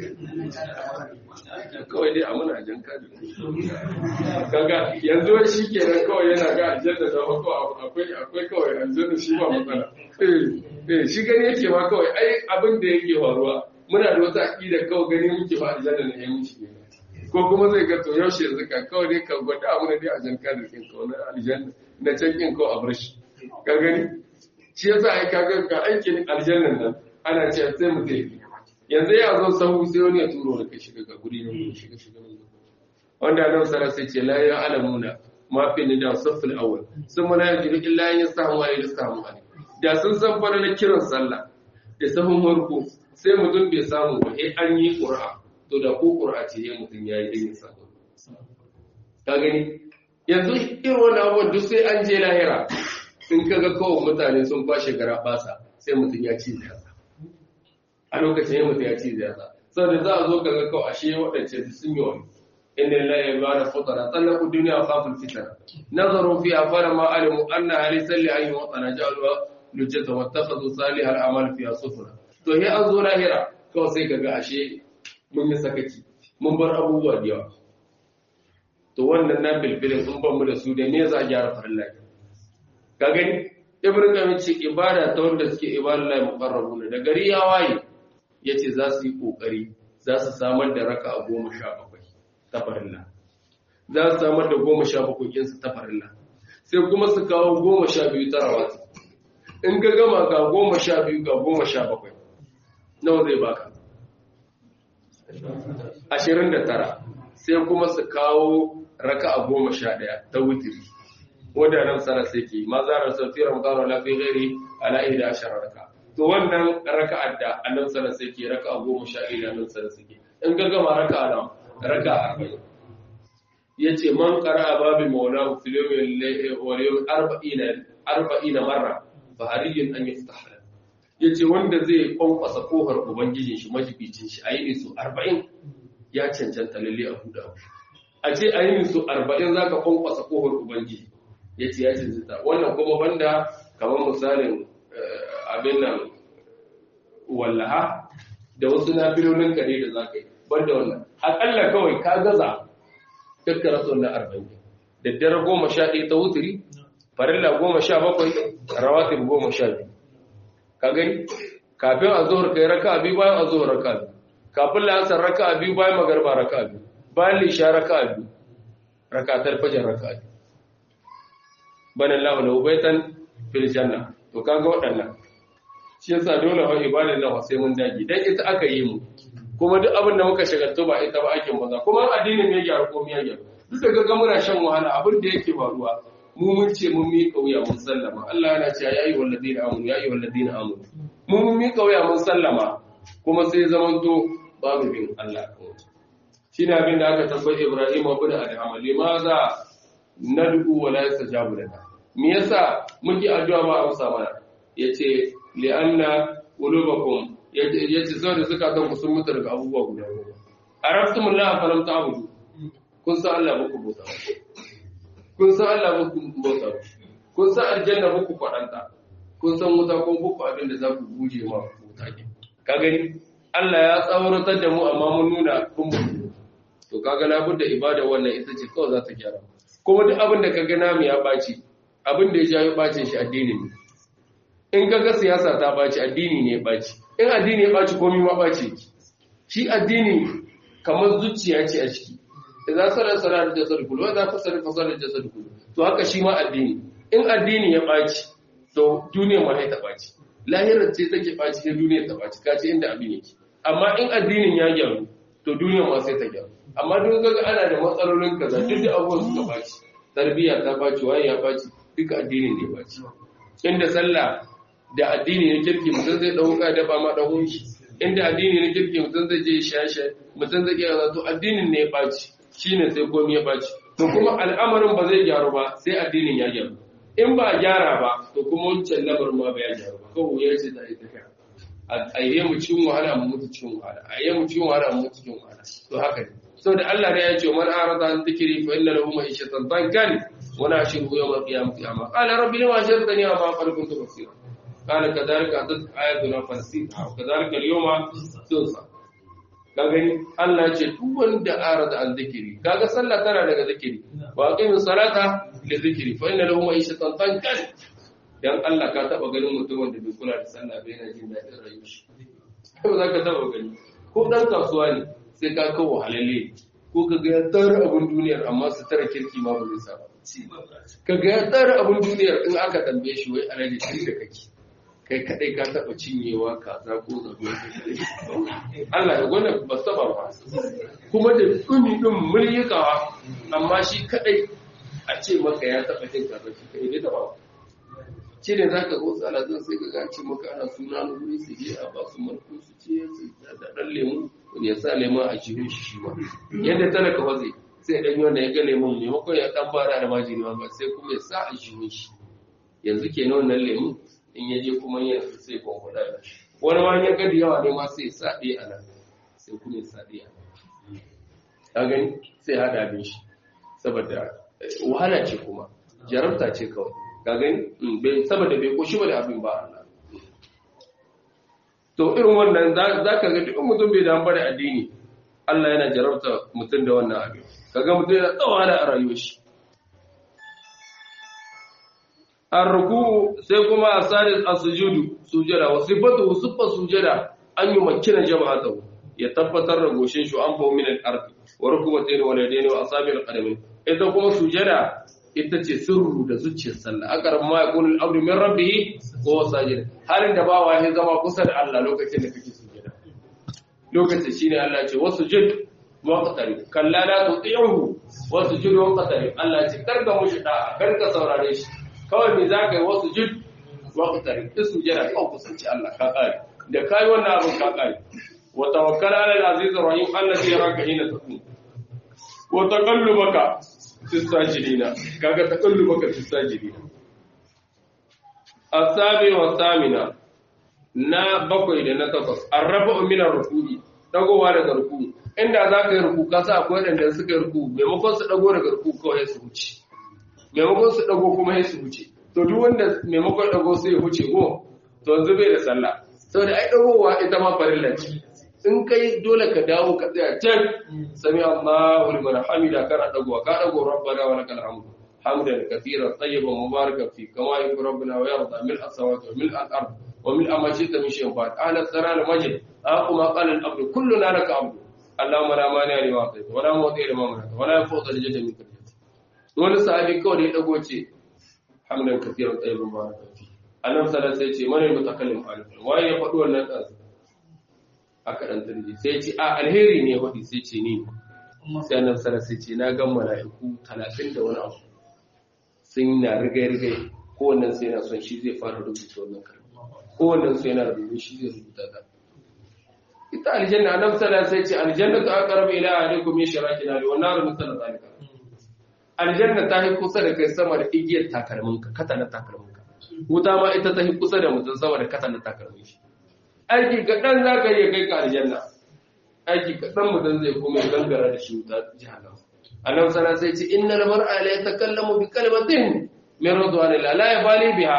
kawai dai a muna jan kadir kaga yanzu wani shi ke nan kawai yana ga aljanna da mako akwai akwai kawai aljanna shi ba matsala eh shi gani yake ma kawai ai abin da yake faruwa muna da wata aƙida kawai gani muke ba aljanna ne ya mushi ne ko kuma zai ga to yaushe yanzu ka kawai dai ka gwada abu ne dai a jan kadir kin kawai na aljanna na can kin kawai a bar shi ka gani shi yasa ai ka ga ga aikin aljannan nan ana ce sai mu tafi yanzu ya zo sahu sai wani ya turo da kai shiga ga guri ne shiga shiga ne wanda nan sara sai ce la ya alamuna ma fi ni da safil awwal sun mana yaji illa ya samu wa ya samu ali da sun san fara na kiran sallah da sahun farko sai mutum bai samu ba eh an yi qur'a to da ko qur'a ce ya mutum yayi din sa ka gani yanzu irin wannan abubuwan duk sai an je lahira in kaga kawai mutane sun kwashe gara basa sai mutum ya ci ziyarsa a lokacin yin mutum ya ci ziyarsa saboda za a zo kaga kawai ashe waɗance sun yi wani inda lillahi ya bada futara tsallaku duniya kafin fitar nazaru fi afara ma alimu anna hali salli an yi watsana jaluwa lujjata wattakhadhu salihal amal fiha sufra to he an zo lahira kawai sai kaga ashe mun yi sakaci mun bar abubuwa da yawa to wannan na bilbilin sun ban mu da su da me za a gyara farin lafiya ka gani ibn qayyim ce ibada ta wanda suke ibadallahi muqarrabun da gari ya waye yace za su yi kokari za su samar da raka'a 17 ta farilla za su samar da 17 kin su ta farilla sai kuma su kawo 12 ta rawati in ga gama ga 12 ga 17 nawa zai baka 29 sai kuma su kawo raka'a 11 ta witri wadannan sana sai ke ma za a sauti ramadan wala fi ghairi ala ihda ashara raka to wannan raka'ar da annabi sana sai ke raka'a goma sha ɗaya da annabi sana sai ke in ga gama raka'a nan raka'a arba'in yace man qara'a babi maulahu fil yawmi wal yawm arba'ina arba'ina marra fa hariyun an yaftah yace wanda zai kwankwasa kofar ubangijin shi majibicin shi ayi ne su 40 ya cancanta lalle a huda a ce ayi ne su 40 zaka kwankwasa kofar ubangiji ya ce ya cancanta wannan kuma banda kamar misalin abin nan wallaha da wasu nafilolin kare da za ka yi banda wannan akalla kawai ka gaza dukkan rasu na arba'in daddare goma sha ɗaya ta wuturi farilla goma sha bakwai rawatin goma sha biyu ka gani kafin a zuhur kai raka biyu bayan a zuhur raka biyu kafin la'asar raka biyu bayan magarba raka biyu bayan lisha raka biyu rakatar fajar raka biyu banan lahu lahu baitan fil janna to kaga waɗannan shi yasa dole wa ibadan nan sai mun dage dan ita aka yi mu kuma duk abin da muka shagaltu ba ita ba ake maza kuma addinin ya gyaru ko ya gyaru duk da ga muna shan wahala abin da yake faruwa mu mun ce mun mi kauya mun sallama Allah yana cewa ya ayyuhal ladina amanu ya ayyuhal ladina amanu mu mun mi kauya mun sallama kuma sai zamanto babu bin Allah shine abin da aka tabbai Ibrahim ibn Adham limaza nad'u wa la yastajabu lana me yasa muke addu'a ba amsa mana yace li'anna qulubakum yace saboda zakatan ku sun mutu daga abubuwa guda goma arabtumullah falam ta'budu kun san Allah muku bauta kun san Allah muku bauta kun san aljanna muku kwadanta kun san wuta kun buku abin da za ku guje ma wuta ke ka gani Allah ya tsauratar da mu amma mun nuna kun mu to kaga labudda ibada wannan ita ce kawai za ta gyara kuma duk abin da kaga namu ya baci abin da ya jawo bacin shi addini ne in kaga siyasa ta baci addini ne ya baci in addini ya baci komai ma baci shi addini kamar zuciya ce a ciki idan sarar sarar da jasad kullu idan fasara fasara da jasad kullu to haka shi ma addini in addini ya baci to duniya ma ta baci lahirar ce take baci sai duniya ta baci kace inda abin yake amma in addinin ya gyaru to duniya ma sai ta gyaru amma duk kaga ana da matsalolin kaza duk da abubuwan suka baci tarbiyya ta baci waye ya baci duka addinin ne baci inda sallah da addini ne kirki mutum zai dauka da ba ma dawo shi inda addini ne kirki mutum zai je shashe mutum zai iya to addinin ne ya baci shine sai komai ya baci to kuma al'amarin ba zai gyaru ba sai addinin ya gyaru in ba gyara ba to kuma wancan lamarin ma ba ya gyaru ba kawai ya ce da ita kai a yi mu cikin wahala mu mutu cikin wahala a yi mu cikin wahala mu mutu cikin wahala to haka ne saboda Allah ne ya ce man arada an dhikri fa inna lahu ma'ishatan dankan wa nahshuruhu yawm al-qiyamati a'ma qala rabbi lima hashartani a'ma qad kuntu basira qala kadhalika atat ayatuna fanasita wa kadhalika al-yawma tunsa ka gani Allah ce duk wanda arada an dhikri kaga sallah tana daga zikiri wa aqimus salata li dhikri fa inna lahu ma'ishatan dankan dan Allah ka taba ganin mutumin da bai kula da sallah bai yana jin daɗin rayuwar shi kai ba za ka taba gani ko dan kasuwa ne sai ka kawo halalle ko ka ga ya tsara abin duniyar amma su tara kirki ma ba zai sa ba ka ga ya tsara abin duniyar in aka tambaye shi wai alaji tun da kake kai kadai ka taba cinyewa kaza ko zago Allah ya gwana ba saba ba kuma da dumi din muryukawa amma shi kadai a ce maka ya taba jin kaza shi kai ne da ba ce ne za ka gotsa alazan sai ka gaci maka ana suna na wuri su je a basu marko su ce su da ɗan lemu wani ya sa lemon a jirin shi shi ma yadda talaka waze sai ɗan wanda ya ga lemon maimakon ya ɗan fara da majini ba sai kuma ya sa a jirin shi yanzu ke na wannan lemun in ya je kuma yin sai kwankwada da shi wani ma ya gadi yawa ne ma sai ya sa ɗaya a nan sai kuma ya sa ɗaya a gani sai haɗa abin shi saboda wahala ce kuma jarabta ce kawai ka gani saboda bai koshi ba da abin ba Allah to irin wannan za ka ga duk mutum bai damu da addini Allah yana jarabta mutum da wannan abin kaga mutum yana tsawa da a rayuwar shi arruku sai kuma asadis as-sujudu sujada wa sifatu sifatu sujada an yi makina jama'atahu ya tabbatar da goshin shi an fa min al-ardi wa rukubatain wa yadaini wa asabi al-qadamain ita kuma sujada ita ce sirru da zuciyar sallah akar ma yakunu al-abdu min rabbih wa sajid halin da bawa ya zama kusa da Allah lokacin da kake sujada lokacin shine Allah ya ce wasujud waqtari kalla la tuti'uhu wasujud waqtari Allah ya ce karka mushi da karka saurare shi kawai me zaka yi wasujud waqtari sujada kawai kusanci Allah ka kare da kai wannan abin ka kare wa tawakkal ala al-aziz ar-rahim alladhi yaraka hina taqum wa taqallubaka fisajidina kaga taqallubaka fisajidina asabi wa samina na bakwai da na takwas arrabu min ar-ruku'i dagowa daga ruku inda zaka yi ruku ka sa akwai wanda suka yi ruku maimakon su dago daga ruku kawai su huce maimakon su dago kuma sai su huce to duk wanda maimakon dago sai ya huce go to yanzu bai da sallah saboda ai dagowa ita ma farilla ce in kai dole ka dawo ka tsaya can sami Allahu liman hamida kana dagowa ka dago rabbana wa lakal hamdu hamdan kathiran tayyiban mubarakan fi kama yuhibbu rabbuna wa yarda mil as-samawati wa mil al-ard wa mil ma shi'ta min shay'in ba'd ahla as-salam majid aquma qala al-abdu kulluna laka abdu allahumma la mani lima atayta wa la mu'ti lima manata wa la yanfa'u al-jadda minka wani sahabi kawai da ya dago ce hamdan kathiran tayyiban mubarakan fi annabi sallallahu alaihi wasallam sai ce man al-mutakallim alifan waye ya faɗi wannan dan aka dan tarji sai ce a alheri ne wadi sai ce ni sai annabi sallallahu sai ce na ga mala'iku 30 da wani abu sun na rigai rigai kowannen sai yana son shi zai fara rubuta wannan kalma kowannen sai yana rubuta shi zai rubuta ta ita aljanna annabi sallallahu sai ce aljanna ta aqrabu ila ahlikum min sharakin ali wa nar mithla zalika aljanna ta yi kusa da kai sama da igiyar takalminka katanar takalminka wuta ma ita ta yi kusa da mutum sama da katanar takalmin shi aiki kaɗan za ka iya kai ka aljanna aiki kaɗan mutum zai kuma ya gangara da shi wuta jihannama annabi sana sai ce innal mar'a la yatakallamu bi kalimatin min ridwanillah la yabali biha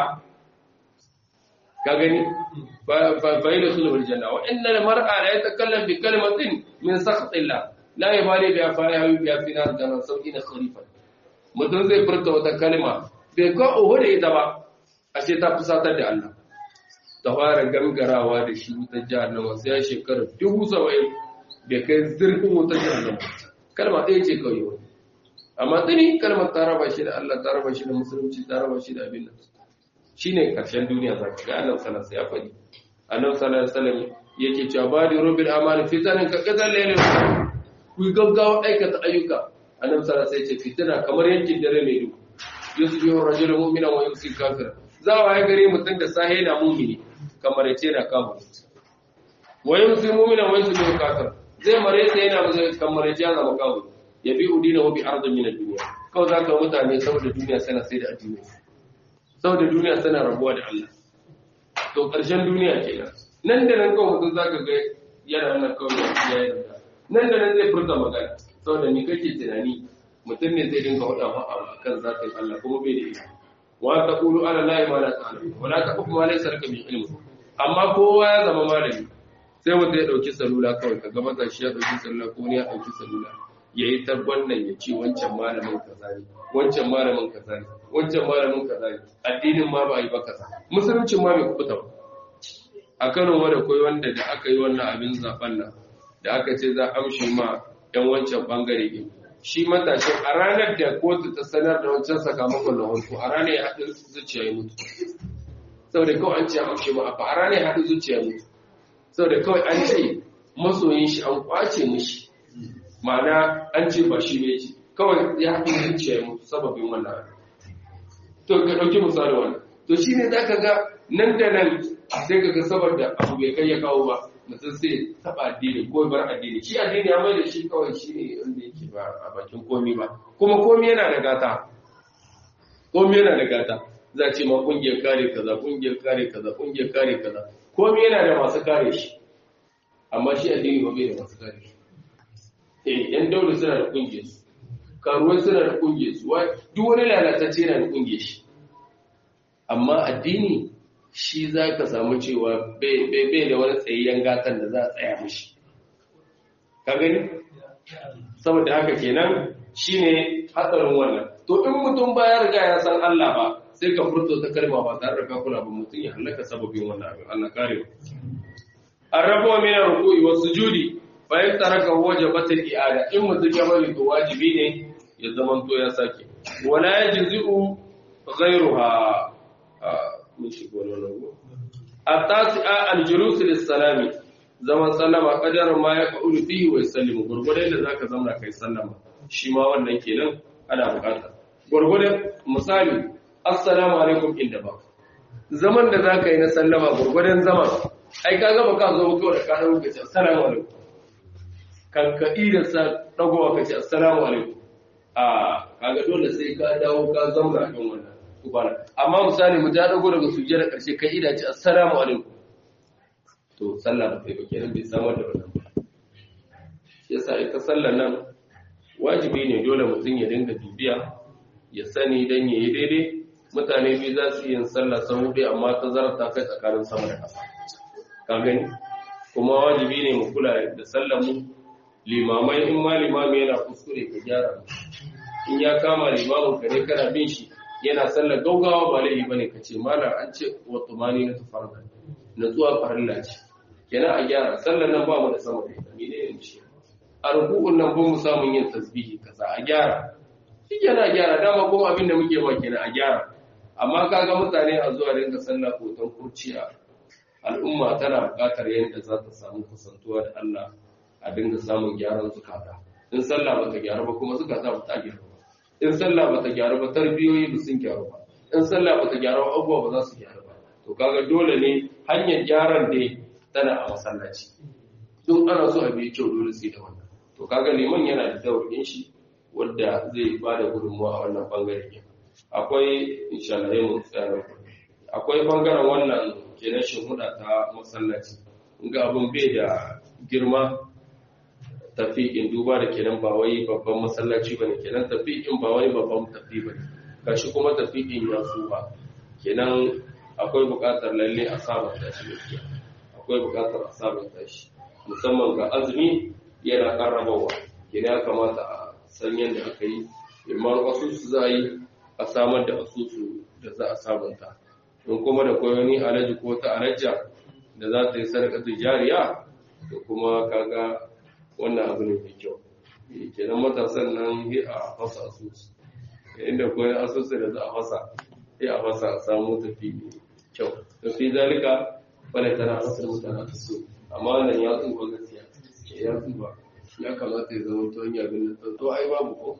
ka gani fa ila sulul janna wa innal mar'a la yatakallamu bi kalimatin min sakhatillah la yabali biha fa yahu biha fi nar jahannam sab'ina kharifan mutum zai furta wata kalma bai ko oho da ita ba ashe ta fusatar da Allah ta fara gangarawa da shi wutar jahannama sai ya shekara dubu saba'in da kai zirfin wutar jahannama kalma ɗaya ce kawai wani amma tuni kalmar ta raba shi da Allah ta raba shi da musulunci ta raba shi da abin nan shi ne ƙarshen duniya za ka ga annabi sallallahu ya faɗi annabi sallallahu alaihi wasallam yake cewa ba da rubin amali fitanin ka kazan lele ku gaggawa aikata ayyuka annabi sallallahu alaihi wasallam ya ce fitina kamar yankin dare mai duhu yusbihu rajulun mu'minan wa yumsi kafiran za a gare mutum da sahe na mumini kamar ya ce na kama wayan su mumina wayan su biyu kafir zai mare ta yana mazai kamar ya ja zama kawo ya bi udina wa bi arzun min duniya kawai za ka mutane saboda duniya sana sai da addini saboda duniya sana rabuwa da Allah to ƙarshen duniya kenan nan da nan kawai mutum zaka ga yana nan kawai ya yi nan da nan zai furta magana saboda ni kake tunani mutum ne zai dinga faɗa ma akan zatin Allah kuma bai da ilimi wa taqulu ala la ilaha illa anta wa la taqfu ma laysa laka bi ilm amma kowa ya zama malami sai mutum ya dauki salula kawai kaga maza shi ya dauki salula ko ne ya dauki salula yayi tar wannan ya ce wancan malamin kaza ne wancan malamin kaza ne wancan malamin kaza ne addinin ma ba yi ba kaza musuluncin ma bai kubuta ba a Kano wanda koyi wanda da aka yi wannan abin zaben nan da aka ce za a amshi ma yan wancan bangare ne shi matashin a ranar da kotu ta sanar da wancan sakamakon na harko a ranar ya haɗu zuciya ya mutu saboda kawai an ce amshe ma a ranar ya haɗu zuciya ya mutu saboda kawai an ce masoyin shi an kwace mishi ma'ana an ce ba shi ne ce kawai ya haɗu zuciya ya mutu sababin wannan to ka ɗauki misali wannan to shi ne za ka ga nan da nan sai ka ga saboda abu bai kai ya kawo ba mutum sai taɓa addini ko bar addini shi addini ya mai da shi kawai shi ne wanda yake ba a bakin komi ba kuma komi yana da gata komi yana da gata za ce ma kungiyar kare kaza kungiyar kare kaza kungiyar kare kaza komi yana da masu kare shi amma shi addini ba bai da masu kare shi eh yan daula suna da kungiyar su karuwai suna da kungiyar su duk wani lalatacce yana da kungiyar shi amma addini shi za ka samu cewa bai da wani tsayayyen gatan da za a tsaya mishi ka gani saboda haka kenan shine hatsarin wannan to in mutum ba ya riga ya san Allah ba sai ka furto ta kalma ba tare da ka kula ba mutum ya halaka sababin wannan abin Allah kare arrabu min ruku'i was sujudi fa yataraka wajibat al-i'ada in mutum ya bari to wajibi ne ya zaman to ya sake wala yajzi'u ghayruha mun shigo nan go at-tasi'a al-julus lis-salami zaman sallama kadar ma ya qulu fihi wa yusallimu gurgurde da zaka zamna kai sallama shi ma wannan kenan ana bukata gurgurde misali assalamu alaikum inda ba zaman da zaka yi na sallama gurgurden zaman ai kaga ba ka zo ba kawai ka dawo ka ce assalamu alaikum kan ka ida sa dagowa ka ce assalamu alaikum a kaga dole sai ka dawo ka zamna kan wannan kubana amma misali mu ta dago daga sujjada karshe kai ida ce assalamu alaikum to sallah ba kai ba kenan bai samar da wannan ba shi yasa ita sallar nan wajibi ne dole mutum ya dinga bibiya ya sani dan yayi daidai mutane biyu za su yi yin sallah sau hudu amma ta zarar ta kai tsakanin sama da ƙasa ka gani kuma wajibi ne mu kula da sallar mu limamai in ma limami yana kuskure ka gyara in ya kama limamin ka ne kana bin shi yana sallar gaugawa ba laifi bane ka ce malam an ce wa tumani na tufarda natsuwa farilla ce kenan a gyara sallar nan ba mu da sama da ita ne ne shi a rukun nan ba mu samun yin tasbihi kaza a gyara shi kenan a gyara dama kuma abin da muke ba kenan a gyara amma kaga mutane a zuwa dinga sallah hoton kurciya al'umma tana buƙatar yadda za ta samu kusantuwa da Allah a dinga samun gyaran zukata in sallah ba ta gyaru ba kuma zukata ba ta gyaru ba in sallah ba ta gyaru ba tarbiyoyi ba sun gyaru ba in sallah ba ta gyaru ba abubuwa ba za su gyaru ba to kaga dole ne hanyar gyaran dai tana a masallaci duk ana so a biye kyau dole sai da wannan to kaga liman yana da daurin shi wanda zai ba da gudunmuwa a wannan bangare akwai insha Allah mu tsaya akwai bangaren wannan kenan shuhuda ta masallaci ga abun bai da girma tafiƙin duba da kenan ba wai babban masallaci bane kenan tafiƙin ba wai babban tafi bane gashi kuma tafiƙin ya su ba kenan akwai buƙatar lalle a sabanta shi gaskiya akwai buƙatar a sabanta shi musamman ga azumi yana ƙarrabawa kenan ya kamata a san yadda aka yi imman asusu za a yi a samar da asusu da za a sabunta in kuma da koyoni alaji ko ta alajja da za ta yi sadaka jariya da kuma kaga wannan abu ne mai kyau kenan matasan nan yi a fasa asusu inda koyi asusu da za a fasa yi a fasa a samu tafi mai kyau da fi zalika wani tana fasar mutane ta so amma wannan ya tsuba gaskiya ya tsuba ya kamata ya zama ta hanyar abin da to ai babu ko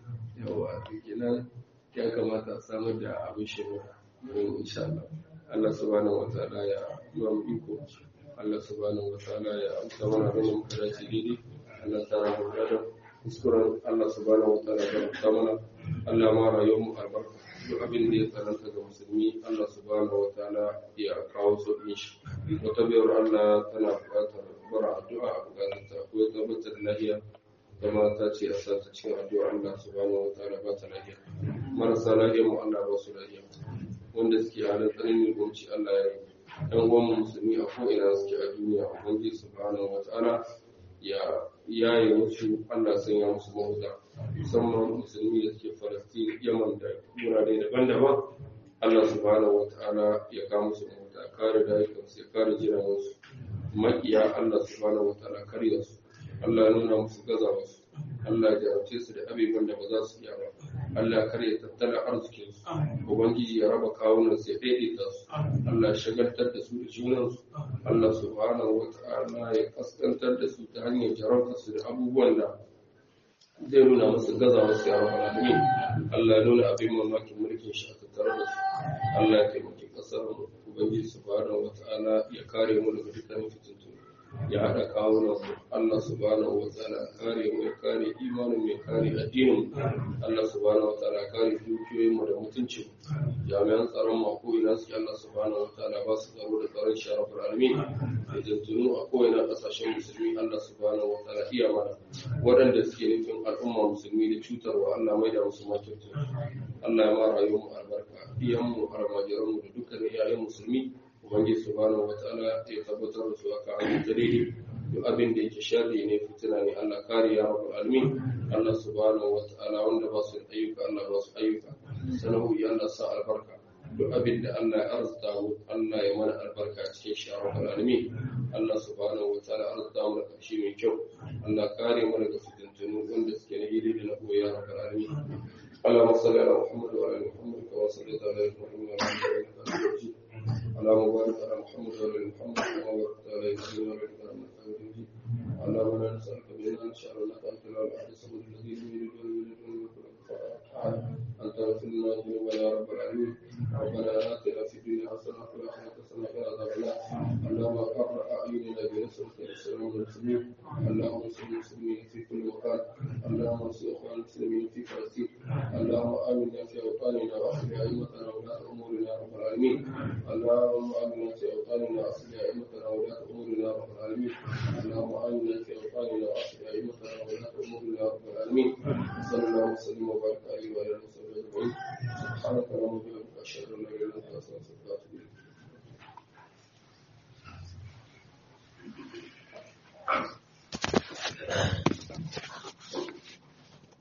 yawa kenan ya kamata a samar da abin shirya don insha Allah Allah subhanahu wa ta'ala ya yi wa iko Allah subhanahu wa ta'ala ya amsa mana da muka dace daidai Allah ta rabu da kuskuren Allah subhanahu wa ta'ala ya amsa mana Allah ma rayuwar mu albarka duk abin da ya tsananta ga musulmi Allah subhanahu wa ta'ala ya kawo sauƙin shi wata biyar Allah tana buƙatar bara addu'a a buƙatar ta ko tabbatar lahiya kuma ta ce a sa ta cikin addu'a Allah subhanahu wa ta'ala ba ta lahiya marasa lahiya mu Allah ba su lahiya wanda suke halin tsananin gunci Allah ya yi ɗan uwan musulmi a ko'ina suke a duniya ubangiji subhanahu wata'ala ya yaye wasu Allah sanya musu mahuta musamman musulmi da suke falastin yaman da wurare daban-daban Allah subhanahu wata'ala ya kawo musu mahuta kare rayukansu ya kare jiransu makiya Allah subhanahu wata'ala karya su Allah ya nuna musu gaza wasu Allah ya jarabce su da abubuwan da ba za su iya ba Allah kar ya tattala arzikinsu Ubangiji ya raba kawunan su ya daidaita su Allah shagaltar da su da junansu Allah subhanahu wa ta'ala ya kaskantar da su ta hanyar jarabta su da abubuwan da zai nuna musu gaza wasu ya rabu alamin Allah ya nuna abin mamakin mulkin shi a tattare da su Allah ya taimaki kasar mu Ubangiji subhanahu wa ta'ala ya kare mu daga dukkan fitintunu ya haɗa kawunan Allah subhanahu wa ta'ala kare mu ya kare imanin mai kare addinin Allah subhanahu wa ta'ala kare dukiyoyin mu da mutuncin jami'an tsaron mu ko ina suke Allah subhanahu wa ta'ala ba su tsaro da tsaron sharafin alamin da jantunu a kowane ƙasashen musulmi Allah subhanahu wa ta'ala iya mana waɗanda suke nufin al'umma musulmi da cutarwa Allah mai da musu makirtu Allah ya ma rayuwar mu albarka iyan mu almajiran mu da dukkan iyayen musulmi ubangiji subhanahu wataala ya tabbatar da su aka amince daidai duk abin da yake sharri ne fitina ne Allah kare ya rabbul alamin Allah subhanahu wataala wanda ba su ayyuka Allah ba su ayyuka sanahu ya Allah sa albarka duk abin da Allah ya arzuta mu Allah ya mana albarka cikin shi rabbul alamin Allah subhanahu wataala arzuta mu da karshe mai kyau Allah kare mu daga fitintunu wanda suke na hili da na koya rabbul alamin اللهم صل على محمد وعلى ال محمد كما صليت على ابراهيم وعلى ال ابراهيم انك حميد مجيد اللهم بارك على محمد وعلى ال محمد كما باركت على ابراهيم وعلى ال ابراهيم انك حميد مجيد اللهم انا نسالك بان ان شاء الله انت لا احد الصمد الذي لم يلد ولم يولد ولم يكن له كفوا احد انت اغفر لنا ذنوبنا يا رب العالمين ربنا اتنا في الدنيا حسنه وفي الاخره حسنه وقنا عذاب النار اللهم اقر اعيننا بنصرك والسلام المسلمين اللهم انصر المسلمين في كل مكان اللهم انصر اخوان المسلمين في فلسطين اللهم امنا في اوطاننا واصلح ائمتنا وولاه امورنا يا رب العالمين اللهم امنا في اوطاننا واصلح ائمتنا وولاه امورنا يا رب العالمين اللهم امنا في اوطاننا واصلح ائمتنا وولاه امورنا يا رب العالمين صلى الله وسلم وبارك عليه وعلى اله وصحبه اجمعين سبحانك اللهم وبحمدك اشهد ان لا اله الا انت استغفرك واتوب اليك